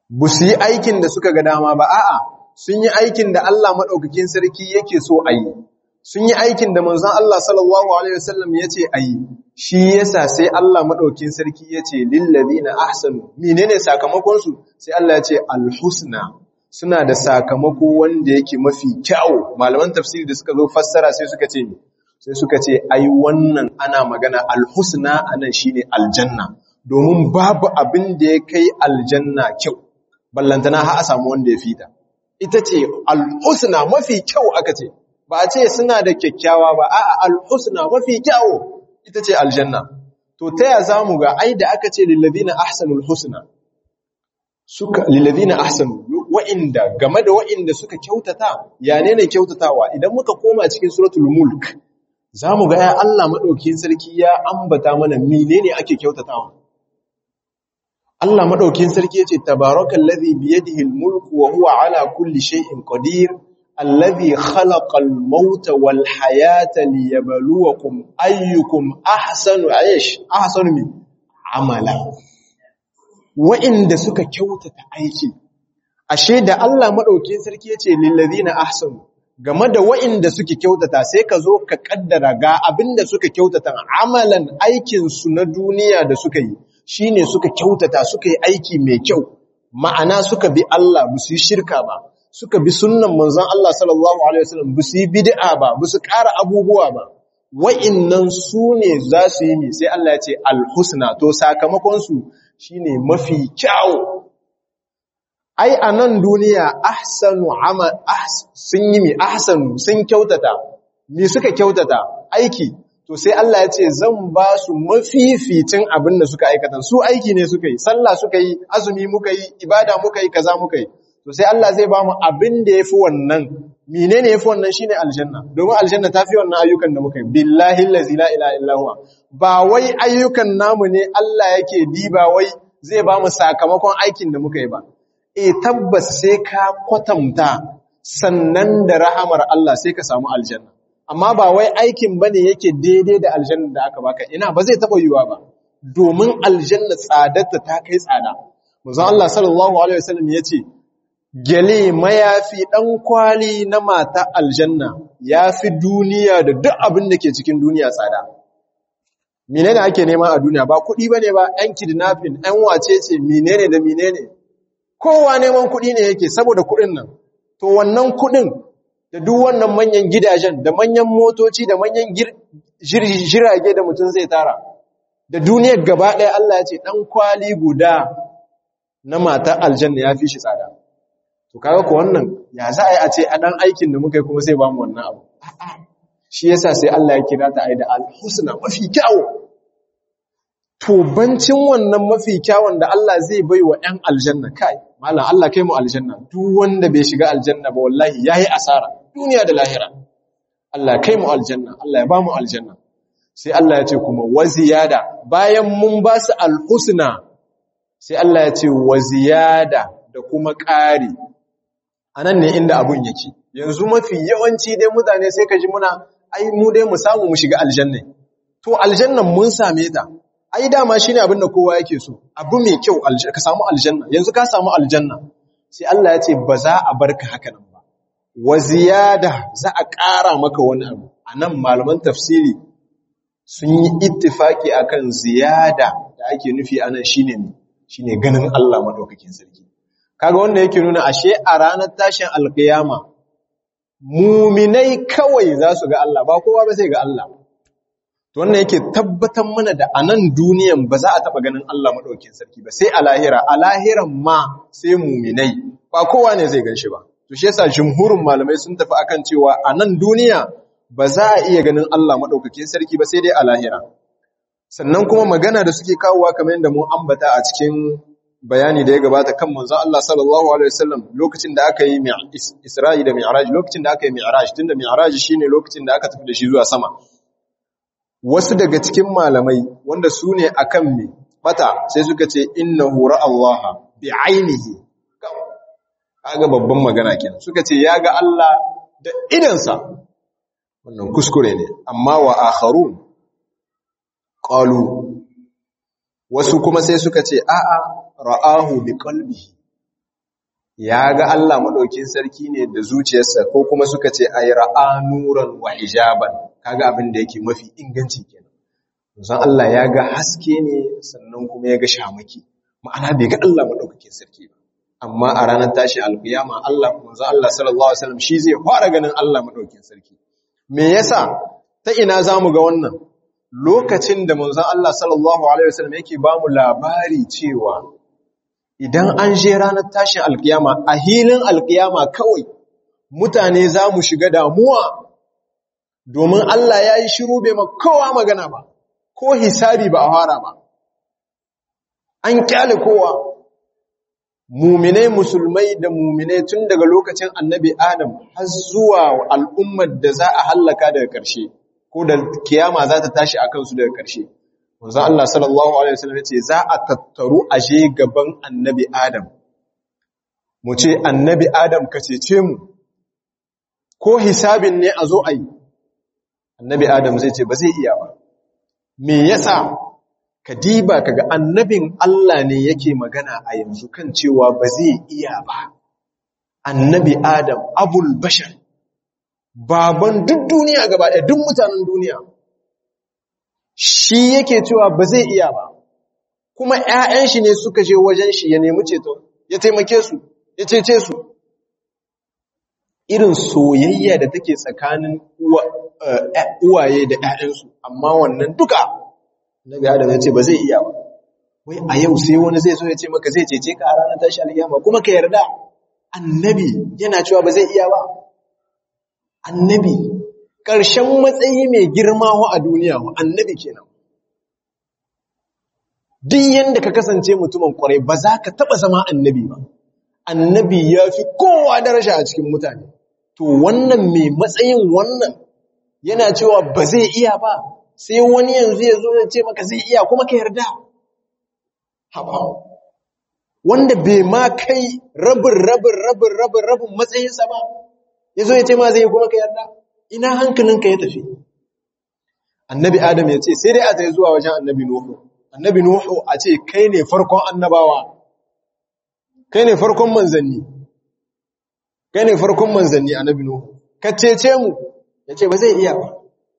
A: bu su yi aikin da suka ga dama ba a'a sun yi aikin da Allah madaukakin sarki yake so a yi sun yi aikin da manzon Allah sallallahu alaihi wasallam yace a yi shi yasa sai Allah madaukakin sarki yace lil ladina ahsanu menene sakamakon su sai Allah yace al husna suna da sakamako wanda yake mafi kyau malaman tafsiri da suka zo fassara sai suka ce sai suka ce ai wannan ana magana alhusna anan shine aljanna domin babu abin da ya kai aljanna kyau ballantana har a samu wanda ya fita ita ce alhusna mafi kyau aka ce ba a ce suna da kyakkyawa ba a'a alhusna mafi kyau ita ce aljanna to ta ya zamu ga ai da aka ce lilladina ahsanul husna suka lilladina ahsanu wa'inda game da wa'inda suka kyautata ya ne ne kyautatawa idan muka koma cikin suratul mulk zamu ga ya Allah madaukakin sarki ya ambata mana menene ake kyautatawa Allah madaukakin sarki yace tabarakallazi biyadihi almulku wa huwa ala kulli shay'in qadir alladhi khalaqal mauta wal hayata liyabluwakum ayyukum ahsanu aish ahsanu min amala wa'inda suka kyautata aiki ashe da Allah madaukakin sarki yace lil ladina ahsanu game da wa'inda suke kyautata sai ka zo ka kaddara ga abinda suka kyautata amalan aikin su na duniya da suka yi shine suka kyautata suka yi aiki mai kyau ma'ana suka bi Allah ba su yi shirka ba suka bi sunnan manzon Allah sallallahu alaihi wasallam ba su yi bid'a ba ba su ƙara abubuwa ba wa'innan su ne za su yi mi sai Allah ya ce alhusna to sakamakon su shine mafi kyau ai a nan duniya ahsanu amal sun yi mi ahsanu sun kyautata me suka kyautata aiki to sai Allah ya ce zan ba su mafificin abin da suka aikata su aiki ne suka yi sallah suka yi azumi muka yi ibada muka yi kaza muka yi to sai Allah zai ba mu abin da yafi wannan menene yafi wannan shine aljanna domin aljanna tafi wannan ayyukan da muka yi billahi allazi la ilaha illa huwa ba wai ayyukan namu ne Allah yake diba wai zai ba mu sakamakon aikin da muka yi ba e tabbas sai ka kwatanta sannan da rahamar Allah sai ka samu aljanna amma ba wai aikin bane yake daidai da aljanna da aka baka ina ba zai taba yiwa ba domin aljanna tsadarta ta kai tsada manzon Allah sallallahu alaihi wasallam yace gele mayafi dan kwali na mata aljanna yafi duniya da duk abin da ke cikin duniya tsada menene ake nema a duniya ba kuɗi bane ba ɗan kidnapping ɗan wacece menene da menene kowa neman kuɗi ne yake saboda kuɗin nan to wannan kuɗin da duk wannan manyan gidajen da manyan motoci da manyan jirage da mutum zai tara da duniyar gaba ɗaya Allah ya ce ɗan kwali guda na mata aljanna ya fi shi tsada to kaga ko wannan ya za a yi a ce a ɗan aikin da muka yi kuma sai ba mu wannan abu shi yasa sai Allah ya kira ta aida al-husna mafi kyawu to bancin wannan mafi kyawun da Allah zai bai wa ‘yan aljanna kai, malam Allah kai mu aljanna, duk wanda bai shiga aljanna ba wallahi ya yi asara, duniya da lahira. Allah kai mu aljanna, Allah ya ba mu aljanna. Sai Allah ya ce kuma waziyada, bayan mun ba su alhusna, sai Allah ya ce waziyada da kuma ƙari. A nan ne inda abun yake, yanzu mafi yawanci dai mutane sai ka ji muna, ai mu dai mu samu mu shiga aljanna. To aljannan mun same ta, ai dama shine abin da kowa yake so abu mai kyau ka samu aljanna yanzu ka samu aljanna sai Allah ya ce ba za a barka haka nan ba wa ziyada za a ƙara maka wani abu anan malaman tafsiri sun yi ittifaki akan ziyada da ake nufi anan shine ne shine ganin Allah madaukakin sarki kaga wanda yake nuna ashe a ranar tashin alkiyama muminai kawai za su ga Allah ba kowa ba sai ga Allah to wannan yake tabbatar mana da a nan duniyan ba za a taɓa ganin Allah maɗaukin sarki ba sai a lahira a lahiran ma sai muminai ba kowa ne zai ganshi ba to shi yasa jumhurin malamai sun tafi akan cewa a nan duniya ba za a iya ganin Allah maɗaukakin sarki ba sai dai a lahira sannan kuma magana da suke kawowa kamar yadda mun ambata a cikin bayani da ya gabata kan manzon Allah sallallahu alaihi wasallam lokacin da aka yi Isra'i da Mi'raj lokacin da aka yi Mi'raj tunda Mi'raj shine lokacin da aka tafi da shi zuwa sama wasu daga cikin malamai wanda su ne a kan mai bata sai suka ce inna hura Allah bi ainihi kaga babban magana kenan suka ce ya ga Allah da idansa wannan kuskure ne amma wa akharun qalu wasu kuma sai suka ce a'a ra'ahu bi qalbihi ya ga Allah madaukin sarki ne da zuciyarsa ko kuma suka ce ay ra'a nuran wa hijaban kaga abin da yake mafi inganci kenan manzon Allah ya ga haske ne sannan kuma ya ga shamaki ma'ana bai ga Allah madaukakin sarki ba amma a ranar tashi alkiyama Allah manzon Allah sallallahu alaihi wasallam shi zai fara ganin Allah madaukakin sarki me yasa ta ina zamu ga wannan lokacin da manzon Allah sallallahu alaihi wasallam yake ba mu labari cewa idan an je ranar tashin alkiyama a hilin alkiyama kawai mutane za mu shiga damuwa domin Allah ya yi shiru bai kowa magana ba ko hisabi ba a fara ba an kyale kowa muminai musulmai da muminai tun daga lokacin annabi adam har zuwa al'ummar da za a hallaka daga ƙarshe ko da kiyama za ta tashi a kansu daga ƙarshe wanzan Allah sallallahu Alaihi wasallam ce za a tattaru a je gaban annabi adam mu ce annabi adam ka cece mu ko hisabin ne a zo a yi annabi adam zai ce ba zai iya ba me yasa ka diba kaga annabin Allah ne yake magana a yanzu kan cewa ba zai iya ba annabi adam abul bashar baban duk duniya gaba ɗaya duk mutanen duniya shi yake cewa ba zai iya ba kuma ƴaƴan shi ne suka je wajen shi ya nemi ceto ya taimake su ya cece su irin soyayya da take tsakanin uwaye da ƴaƴansu amma wannan duka Nabi Adam ya ce ba zai iya ba. Wai a yau sai wani zai zo ya ce maka zai cece ka a ranar tashi alkiyama kuma ka yarda. Annabi yana cewa ba zai iya ba. Annabi ƙarshen matsayi mai girma wa a duniya wa annabi kenan. Duk yanda ka kasance mutumin kwarai ba za ka taɓa zama annabi ba. Annabi ya fi kowa daraja a cikin mutane. To wannan mai matsayin wannan yana cewa ba zai iya ba. sai wani yanzu ya zo ya ce maka zai iya kuma ka yarda haba wanda bai ma kai rabin rabin rabin rabin rabin matsayinsa ba ya zo ya ce ma zai kuma ka yarda ina hankalinka ya tafi annabi adam ya ce sai dai a tsaye zuwa wajen annabi nuhu annabi nuhu a ce kai ne farkon annabawa kai ne farkon manzanni kai ne farkon manzanni annabi nuhu ka cece mu ya ce ba zai iya ba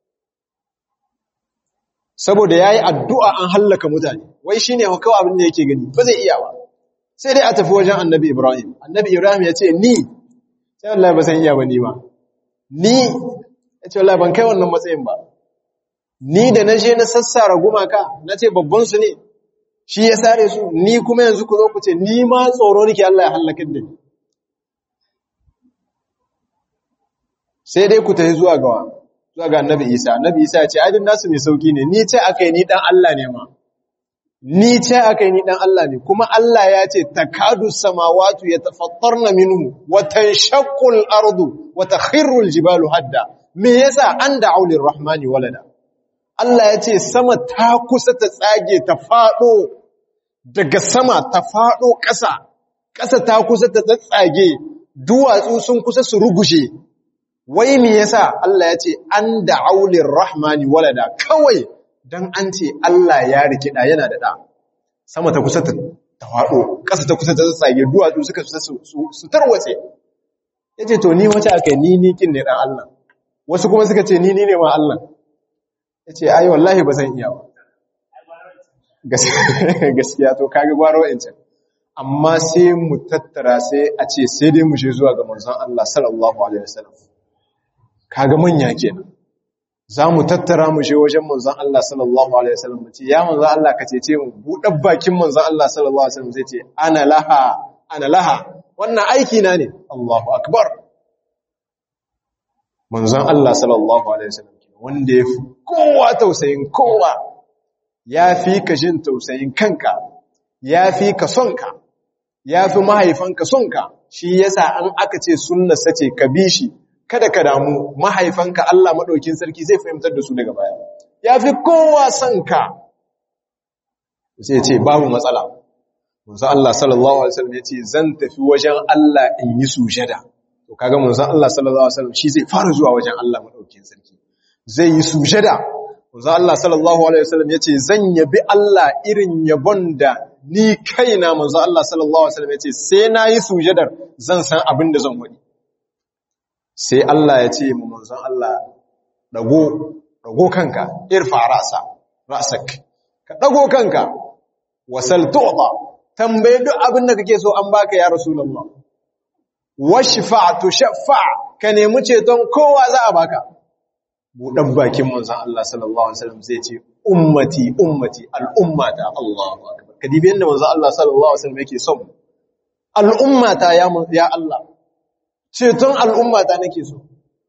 A: saboda ya yi addu'a an hallaka mutane, wai shi ne kawai abin da yake gani, ba zai iya ba. Sai dai a tafi wajen annabi Ibrahim. Annabi Ibrahim ya ce, Ni, sai Allah ba san iya ba ni ba. Ni, ya ce, Allah ban kai wannan matsayin ba. Ni da na je na sassara gumaka, na ce babbansu ne, shi ya sare su, ni kuma yanzu ku zo ku ce, Ni ma tsoro nake Allah ya hallakar da ni. Sai dai ku tafi zuwa gawa. zuwa ga annabi Isa annabi Isa ya ce adin nasu mai sauki ne ni ce akai ni dan Allah ne ma ni ce akai ni dan Allah ne kuma Allah ya ce takadu samawati yatafattarna minhu wa tanshaqqu al-ardu wa takhirru al-jibalu hadda me yasa an da'u lir-rahmani walada Allah ya ce sama ta kusa ta tsage ta fado daga sama ta fado ƙasa ƙasa ta kusa ta tsage duwatsu sun kusa su rugushe wai me yasa Allah ya ce an da'aulir rahmani walada kawai dan an ce Allah ya rikida yana da da sama ta kusa ta tawado ƙasa ta kusa ta tsage duwatsu suka su tarwatse yace to ni wace aka ni ni kin ne dan Allah wasu kuma suka ce ni ni ne ma Allah yace ai wallahi ba zan iya ba gaskiya to kage gwaro wancan amma sai mu tattara sai a ce sai dai mu je zuwa ga manzon Allah sallallahu alaihi wasallam kaga manya kenan za mu tattara mu je wajen manzon Allah sallallahu alaihi wasallam mu ce ya manzon Allah ka cece mu buɗar bakin manzon Allah sallallahu alaihi wasallam zai ce ana laha ana laha wannan aiki na ne Allahu akbar manzon Allah sallallahu alaihi wasallam wanda ya fi kowa tausayin kowa ya fi ka jin tausayin kanka ya fi ka sonka ya fi mahaifanka sonka shi yasa an aka ce sunna sace ka bi shi kada ka damu mahaifanka Allah maɗaukin sarki zai fahimtar da su daga baya ya fi kowa son ka sai ce babu matsala munzo Allah sallallahu alaihi wasallam ya ce zan tafi wajen Allah in yi sujada to kaga munzo Allah sallallahu alaihi wasallam shi zai fara zuwa wajen Allah maɗaukin sarki zai yi sujada munzo Allah sallallahu alaihi wasallam ya ce zan yabi Allah irin yabon da ni kaina manzo Allah sallallahu alaihi wasallam yace sai nayi sujadar zan san abin da zan wadi sai Allah ya ce mu manzon Allah dago dago kanka irfa ra'sa ra'sak ka dago kanka wasal tu'ta tambaye duk abin da kake so an baka ya rasulullah washfa tushaffa ka nemi ceton kowa za a baka buɗan bakin manzon Allah sallallahu alaihi wasallam zai ce ummati ummati al'ummata Allahu akbar kadibi yanda manzon Allah sallallahu alaihi wasallam yake son al'ummata ya ya Allah ceton al'ummata nake so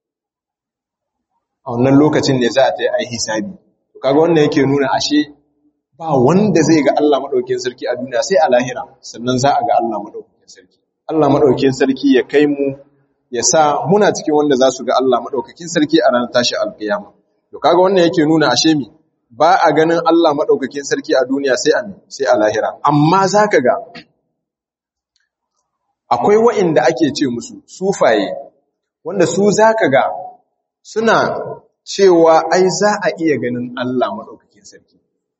A: a wannan lokacin ne za a ta yi ai hisabi kaga wannan yake nuna ashe ba wanda zai ga Allah madaukakin sarki a duniya sai a lahira sannan za a ga Allah madaukakin sarki Allah madaukakin sarki ya kai mu ya sa muna cikin wanda za su ga Allah maɗaukakin sarki a ranar tashi alƙiyama. To kaga wannan yake nuna ashe mi ba a ganin Allah maɗaukakin sarki a duniya sai a sai a lahira. Amma za ka ga akwai wa'inda ake ce musu sufaye wanda su za ka ga suna cewa ai za a iya ganin Allah maɗaukakin sarki.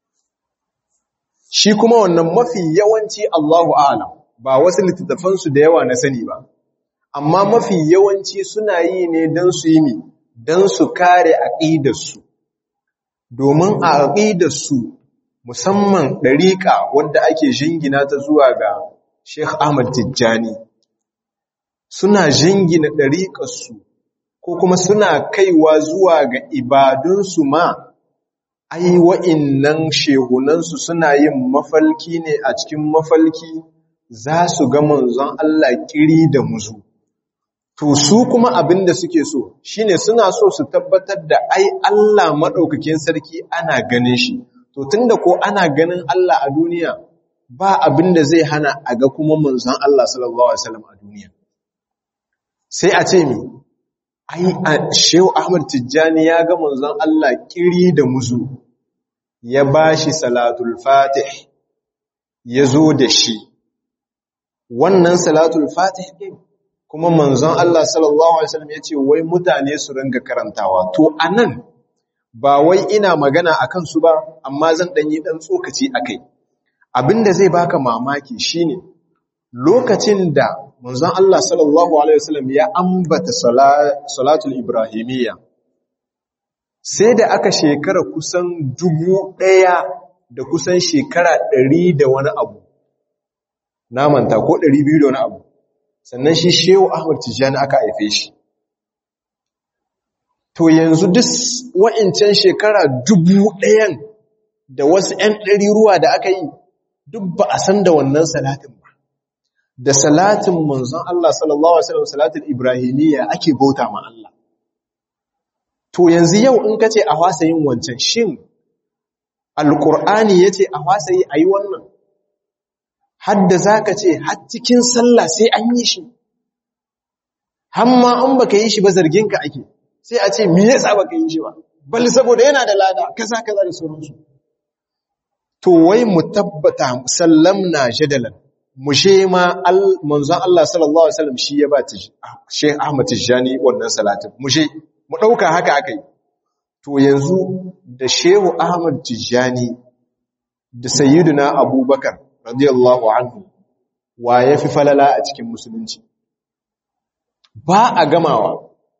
A: Shi kuma wannan mafi yawanci Allahu a'lam ba wasu littattafansu da yawa na sani ba. amma mafi yawanci suna yi ne don su yi mi don su kare aƙidarsu domin a aƙidarsu musamman ɗariƙa wadda ake jingina ta zuwa ga Sheikh Ahmad Tijjani suna jingina ɗariƙarsu ko kuma suna kaiwa zuwa ga ibadunsu ma ai wa'innan shehunansu suna yin mafalki ne a cikin mafalki za su ga manzon Allah kiri da muzu To su kuma abin da suke so shine suna so su tabbatar da ai Allah maɗaukakin sarki ana ganin shi. To tunda ko ana ganin Allah a duniya ba abin da zai hana a ga kuma manzon Allah sallallahu alaihi wasallam a duniya. Sai a ce mi ai Shehu Ahmad Tijjani ya ga manzon Allah kiri da muzu ya bashi salatul fatih ya zo da shi. Wannan salatul fatih ɗin kuma manzon Allah sallallahu Alaihi wasallam ya ce wai mutane su ringa karantawa to anan ba wai ina magana a kansu ba amma zan ɗanyi ɗan tsokaci a kai abinda zai baka mamaki shine lokacin da manzon Allah sallallahu Alaihi wasallam ya ambata salatul ibrahimiyya sai da aka shekara kusan dubu ɗaya da kusan shekara ɗari da wani abu na manta ko ɗari biyu da wani abu sannan shi shehu ahmad tijjani aka haife shi to yanzu duk wa'incan shekara dubu ɗayan da wasu ‘yan ɗari ruwa da aka yi duk ba a san da wannan salatin ba da salatin manzon Allah sallallahu Alaihi wasallam salatin ibrahimiyya ake bauta ma Allah to yanzu yau in ka ce a wasa yin wancan shin alƙur'ani ya ce a wasa yi a yi wannan hadda za ka ce har cikin sallah sai an yi shi hamma an baka yi shi ba zarginka ake sai a ce me yasa baka yi shi ba bal saboda yana da lada kaza kaza da sauransu to wai mu tabbata sallamna jadalan mu she ma manzon Allah sallallahu alaihi wasallam shi ya ba ta Sheikh Ahmad Tijani wannan salatin mu she mu dauka haka akai to yanzu da Shehu Ahmad Tijani da Sayyiduna Abubakar radiyallahu anhu wa ya fi falala a cikin musulunci ba a gamawa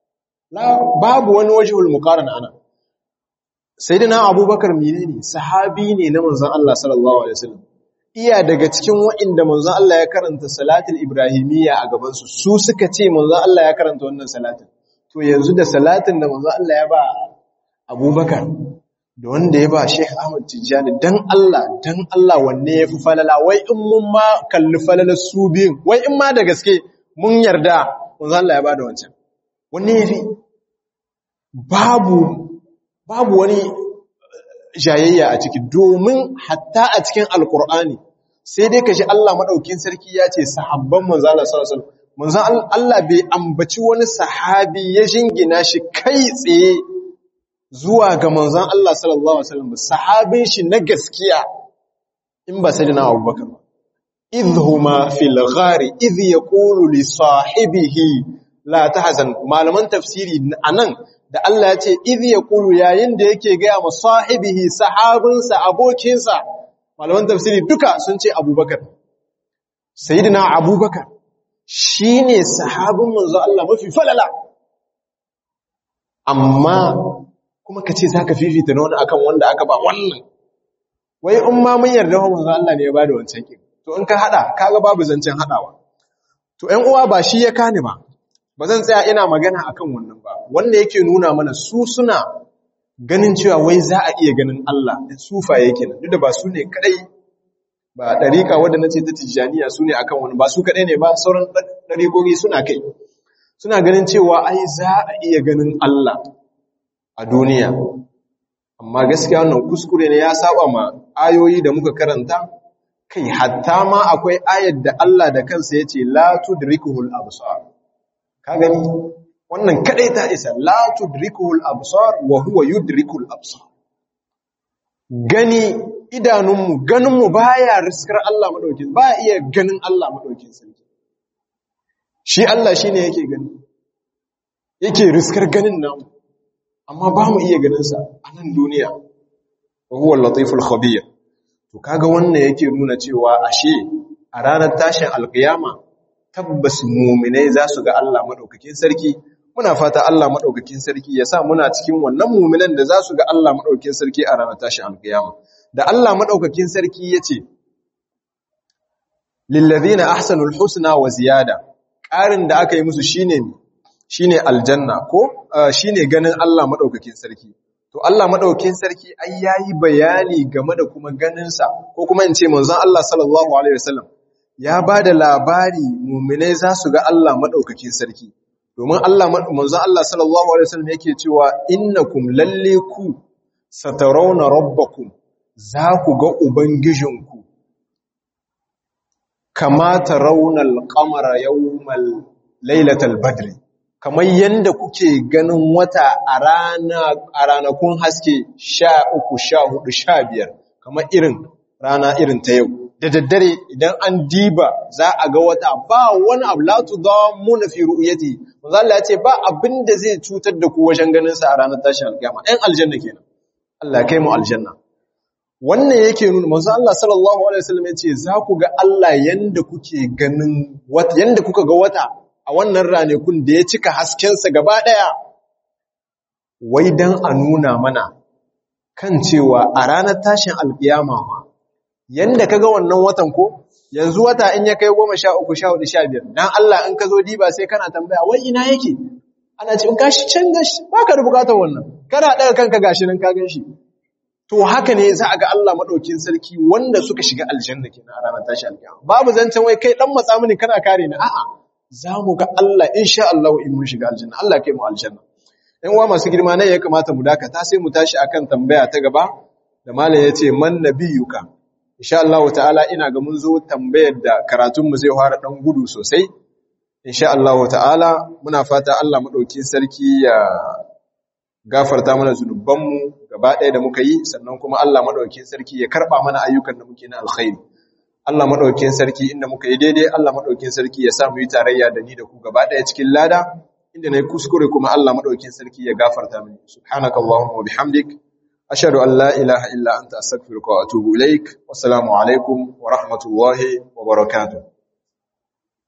A: babu wani wajihul muqaran ana sayyidina abubakar menene sahabi ne na manzon Allah sallallahu alaihi wasallam iya daga cikin wa'inda manzon Allah ya karanta salatul ibrahimiyya a gaban su su suka ce manzon Allah ya karanta wannan salatin to yanzu da salatin da manzon Allah ya ba abubakar da wanda ya ba Sheikh Ahmad Tijjani dan Allah dan Allah wanne yafi falala wai in mun ma kalli falalar su biyun wai in ma da gaske mun yarda manzo Allah ya bada wancan wanne yafi babu babu wani jayayya a ciki domin hatta a cikin alkur'ani sai dai kashi Allah madaukin sarki ya ce sahabban manzo Allah sallallahu alaihi wasallam manzo Allah bai ambaci wani sahabi ya jingina shi kai tsaye zuwa ga manzon Allah sallallahu alaihi wasallam sahabin shi na gaskiya in ba sai na Abubakar ba idhuma fil ghari idh yaqulu li sahibihi la tahzan malaman tafsiri anan da Allah ya ce idh yaqulu yayin da yake ga ma sahibihi sahabinsa abokinsa malaman tafsiri duka sun ce abubakar sayyidina abubakar shine sahabin manzo Allah mafi falala amma kuma kace zaka fifita na wani akan wanda aka ba wannan wai in ma mun yarda manzo Allah ne ya bada wancan kin to in ka hada kaga babu zancen hadawa to ƴan uwa ba shi ya kani ba ba zan tsaya ina magana akan wannan ba wanda yake nuna mana su suna ganin cewa wai za a iya ganin Allah da sufaye kenan duk da ba su ne kadai ba dariƙa wanda nace ta tijaniya su ne akan wani ba su kadai ne ba sauran dariƙoƙi suna kai suna ganin cewa ai za a iya ganin Allah a duniya amma gaskiya wannan kuskure ne ya saba ma ayoyi da muka karanta kai hatta ma akwai ayar da Allah da kansa yace la tudrikuhul absar ka gani wannan kadai ta isa la tudrikuhul absar wa huwa yudrikul absar gani idanunmu ganinmu baya riskar Allah madaukin baya iya ganin Allah madaukin sarki shi Allah shine yake gani yake riskar ganin namu amma ba mu iya ganin sa a nan duniya wa huwa al-latiful khabir to kaga wannan yake nuna cewa ashe a ranar tashin alkiyama tabbas mu'minai za su ga Allah madaukakin sarki muna fata Allah madaukakin sarki ya sa muna cikin wannan mu'minan da za su ga Allah madaukakin sarki a ranar tashin alkiyama da Allah madaukakin sarki yace lil ladina ahsanul husna wa ziyada ƙarin da aka yi musu shine shine aljanna ko shine ganin Allah madaukakin sarki to Allah madaukakin sarki ai yayi bayani game da kuma ganin sa ko kuma in ce manzon Allah sallallahu alaihi wasallam ya bada labari mu'minai za su ga Allah madaukakin sarki domin Allah manzon Allah sallallahu alaihi wasallam yake cewa innakum lalle ku satarawna rabbakum za ku ga ubangijinku kama tarawna al-qamara yawmal lailatal badri kamar yanda kuke ganin wata a rana a ranakun haske 13 14 15 kamar irin rana irin ta yau da daddare idan an diba za a ga wata ba wani abu la tudamuna fi ru'yati manzo Allah ya ce ba abin da zai cutar da ku wajen ganin sa a ranar tashin alkiyama ɗan aljanna kenan Allah kai mu aljanna wannan yake nuna manzo Allah sallallahu alaihi wasallam ya ce za ku ga Allah yanda kuke ganin wata yanda kuka ga wata a wannan ranakun da ya cika haskensa gaba ɗaya wai dan a nuna mana kan cewa a ranar tashin alkiyama ma yanda kaga wannan watan ko yanzu wata in ya kai goma sha uku sha hudu sha biyar dan Allah in ka zo diba sai kana tambaya wai ina yake ana ce in gashi can gashi baka da bukatar wannan kana daga kanka gashi nan ka gan shi to haka ne za a ga Allah madaukin sarki wanda suka shiga aljanna kenan a ranar tashi alkiyama babu zancen wai kai dan matsa mini kana kare ni a'a za mu ga Allah insha Allah in mun shiga aljanna Allah kai mu aljanna ɗan uwa masu girma ne ya kamata mu dakata sai mu tashi akan tambaya ta gaba da malam yace man nabiyuka insha Allah ta'ala ina ga mun zo tambayar da karatun mu zai fara dan gudu sosai insha Allah ta'ala muna fata Allah madaukin sarki ya gafarta mana zunubanmu gaba ɗaya da muka yi sannan kuma Allah madaukin sarki ya karba mana ayyukan da muke na alkhairi Allah madaukin sarki inda muka yi daidai Allah madaukin sarki ya sa mu yi tarayya da ni da ku gaba ɗaya cikin lada inda nayi kuskure kuma Allah madaukin sarki ya gafarta mini subhanakallahumma wa bihamdik ashhadu an la ilaha illa anta astaghfiruka wa atubu ilaik wassalamu alaikum wa rahmatullahi wa barakatuh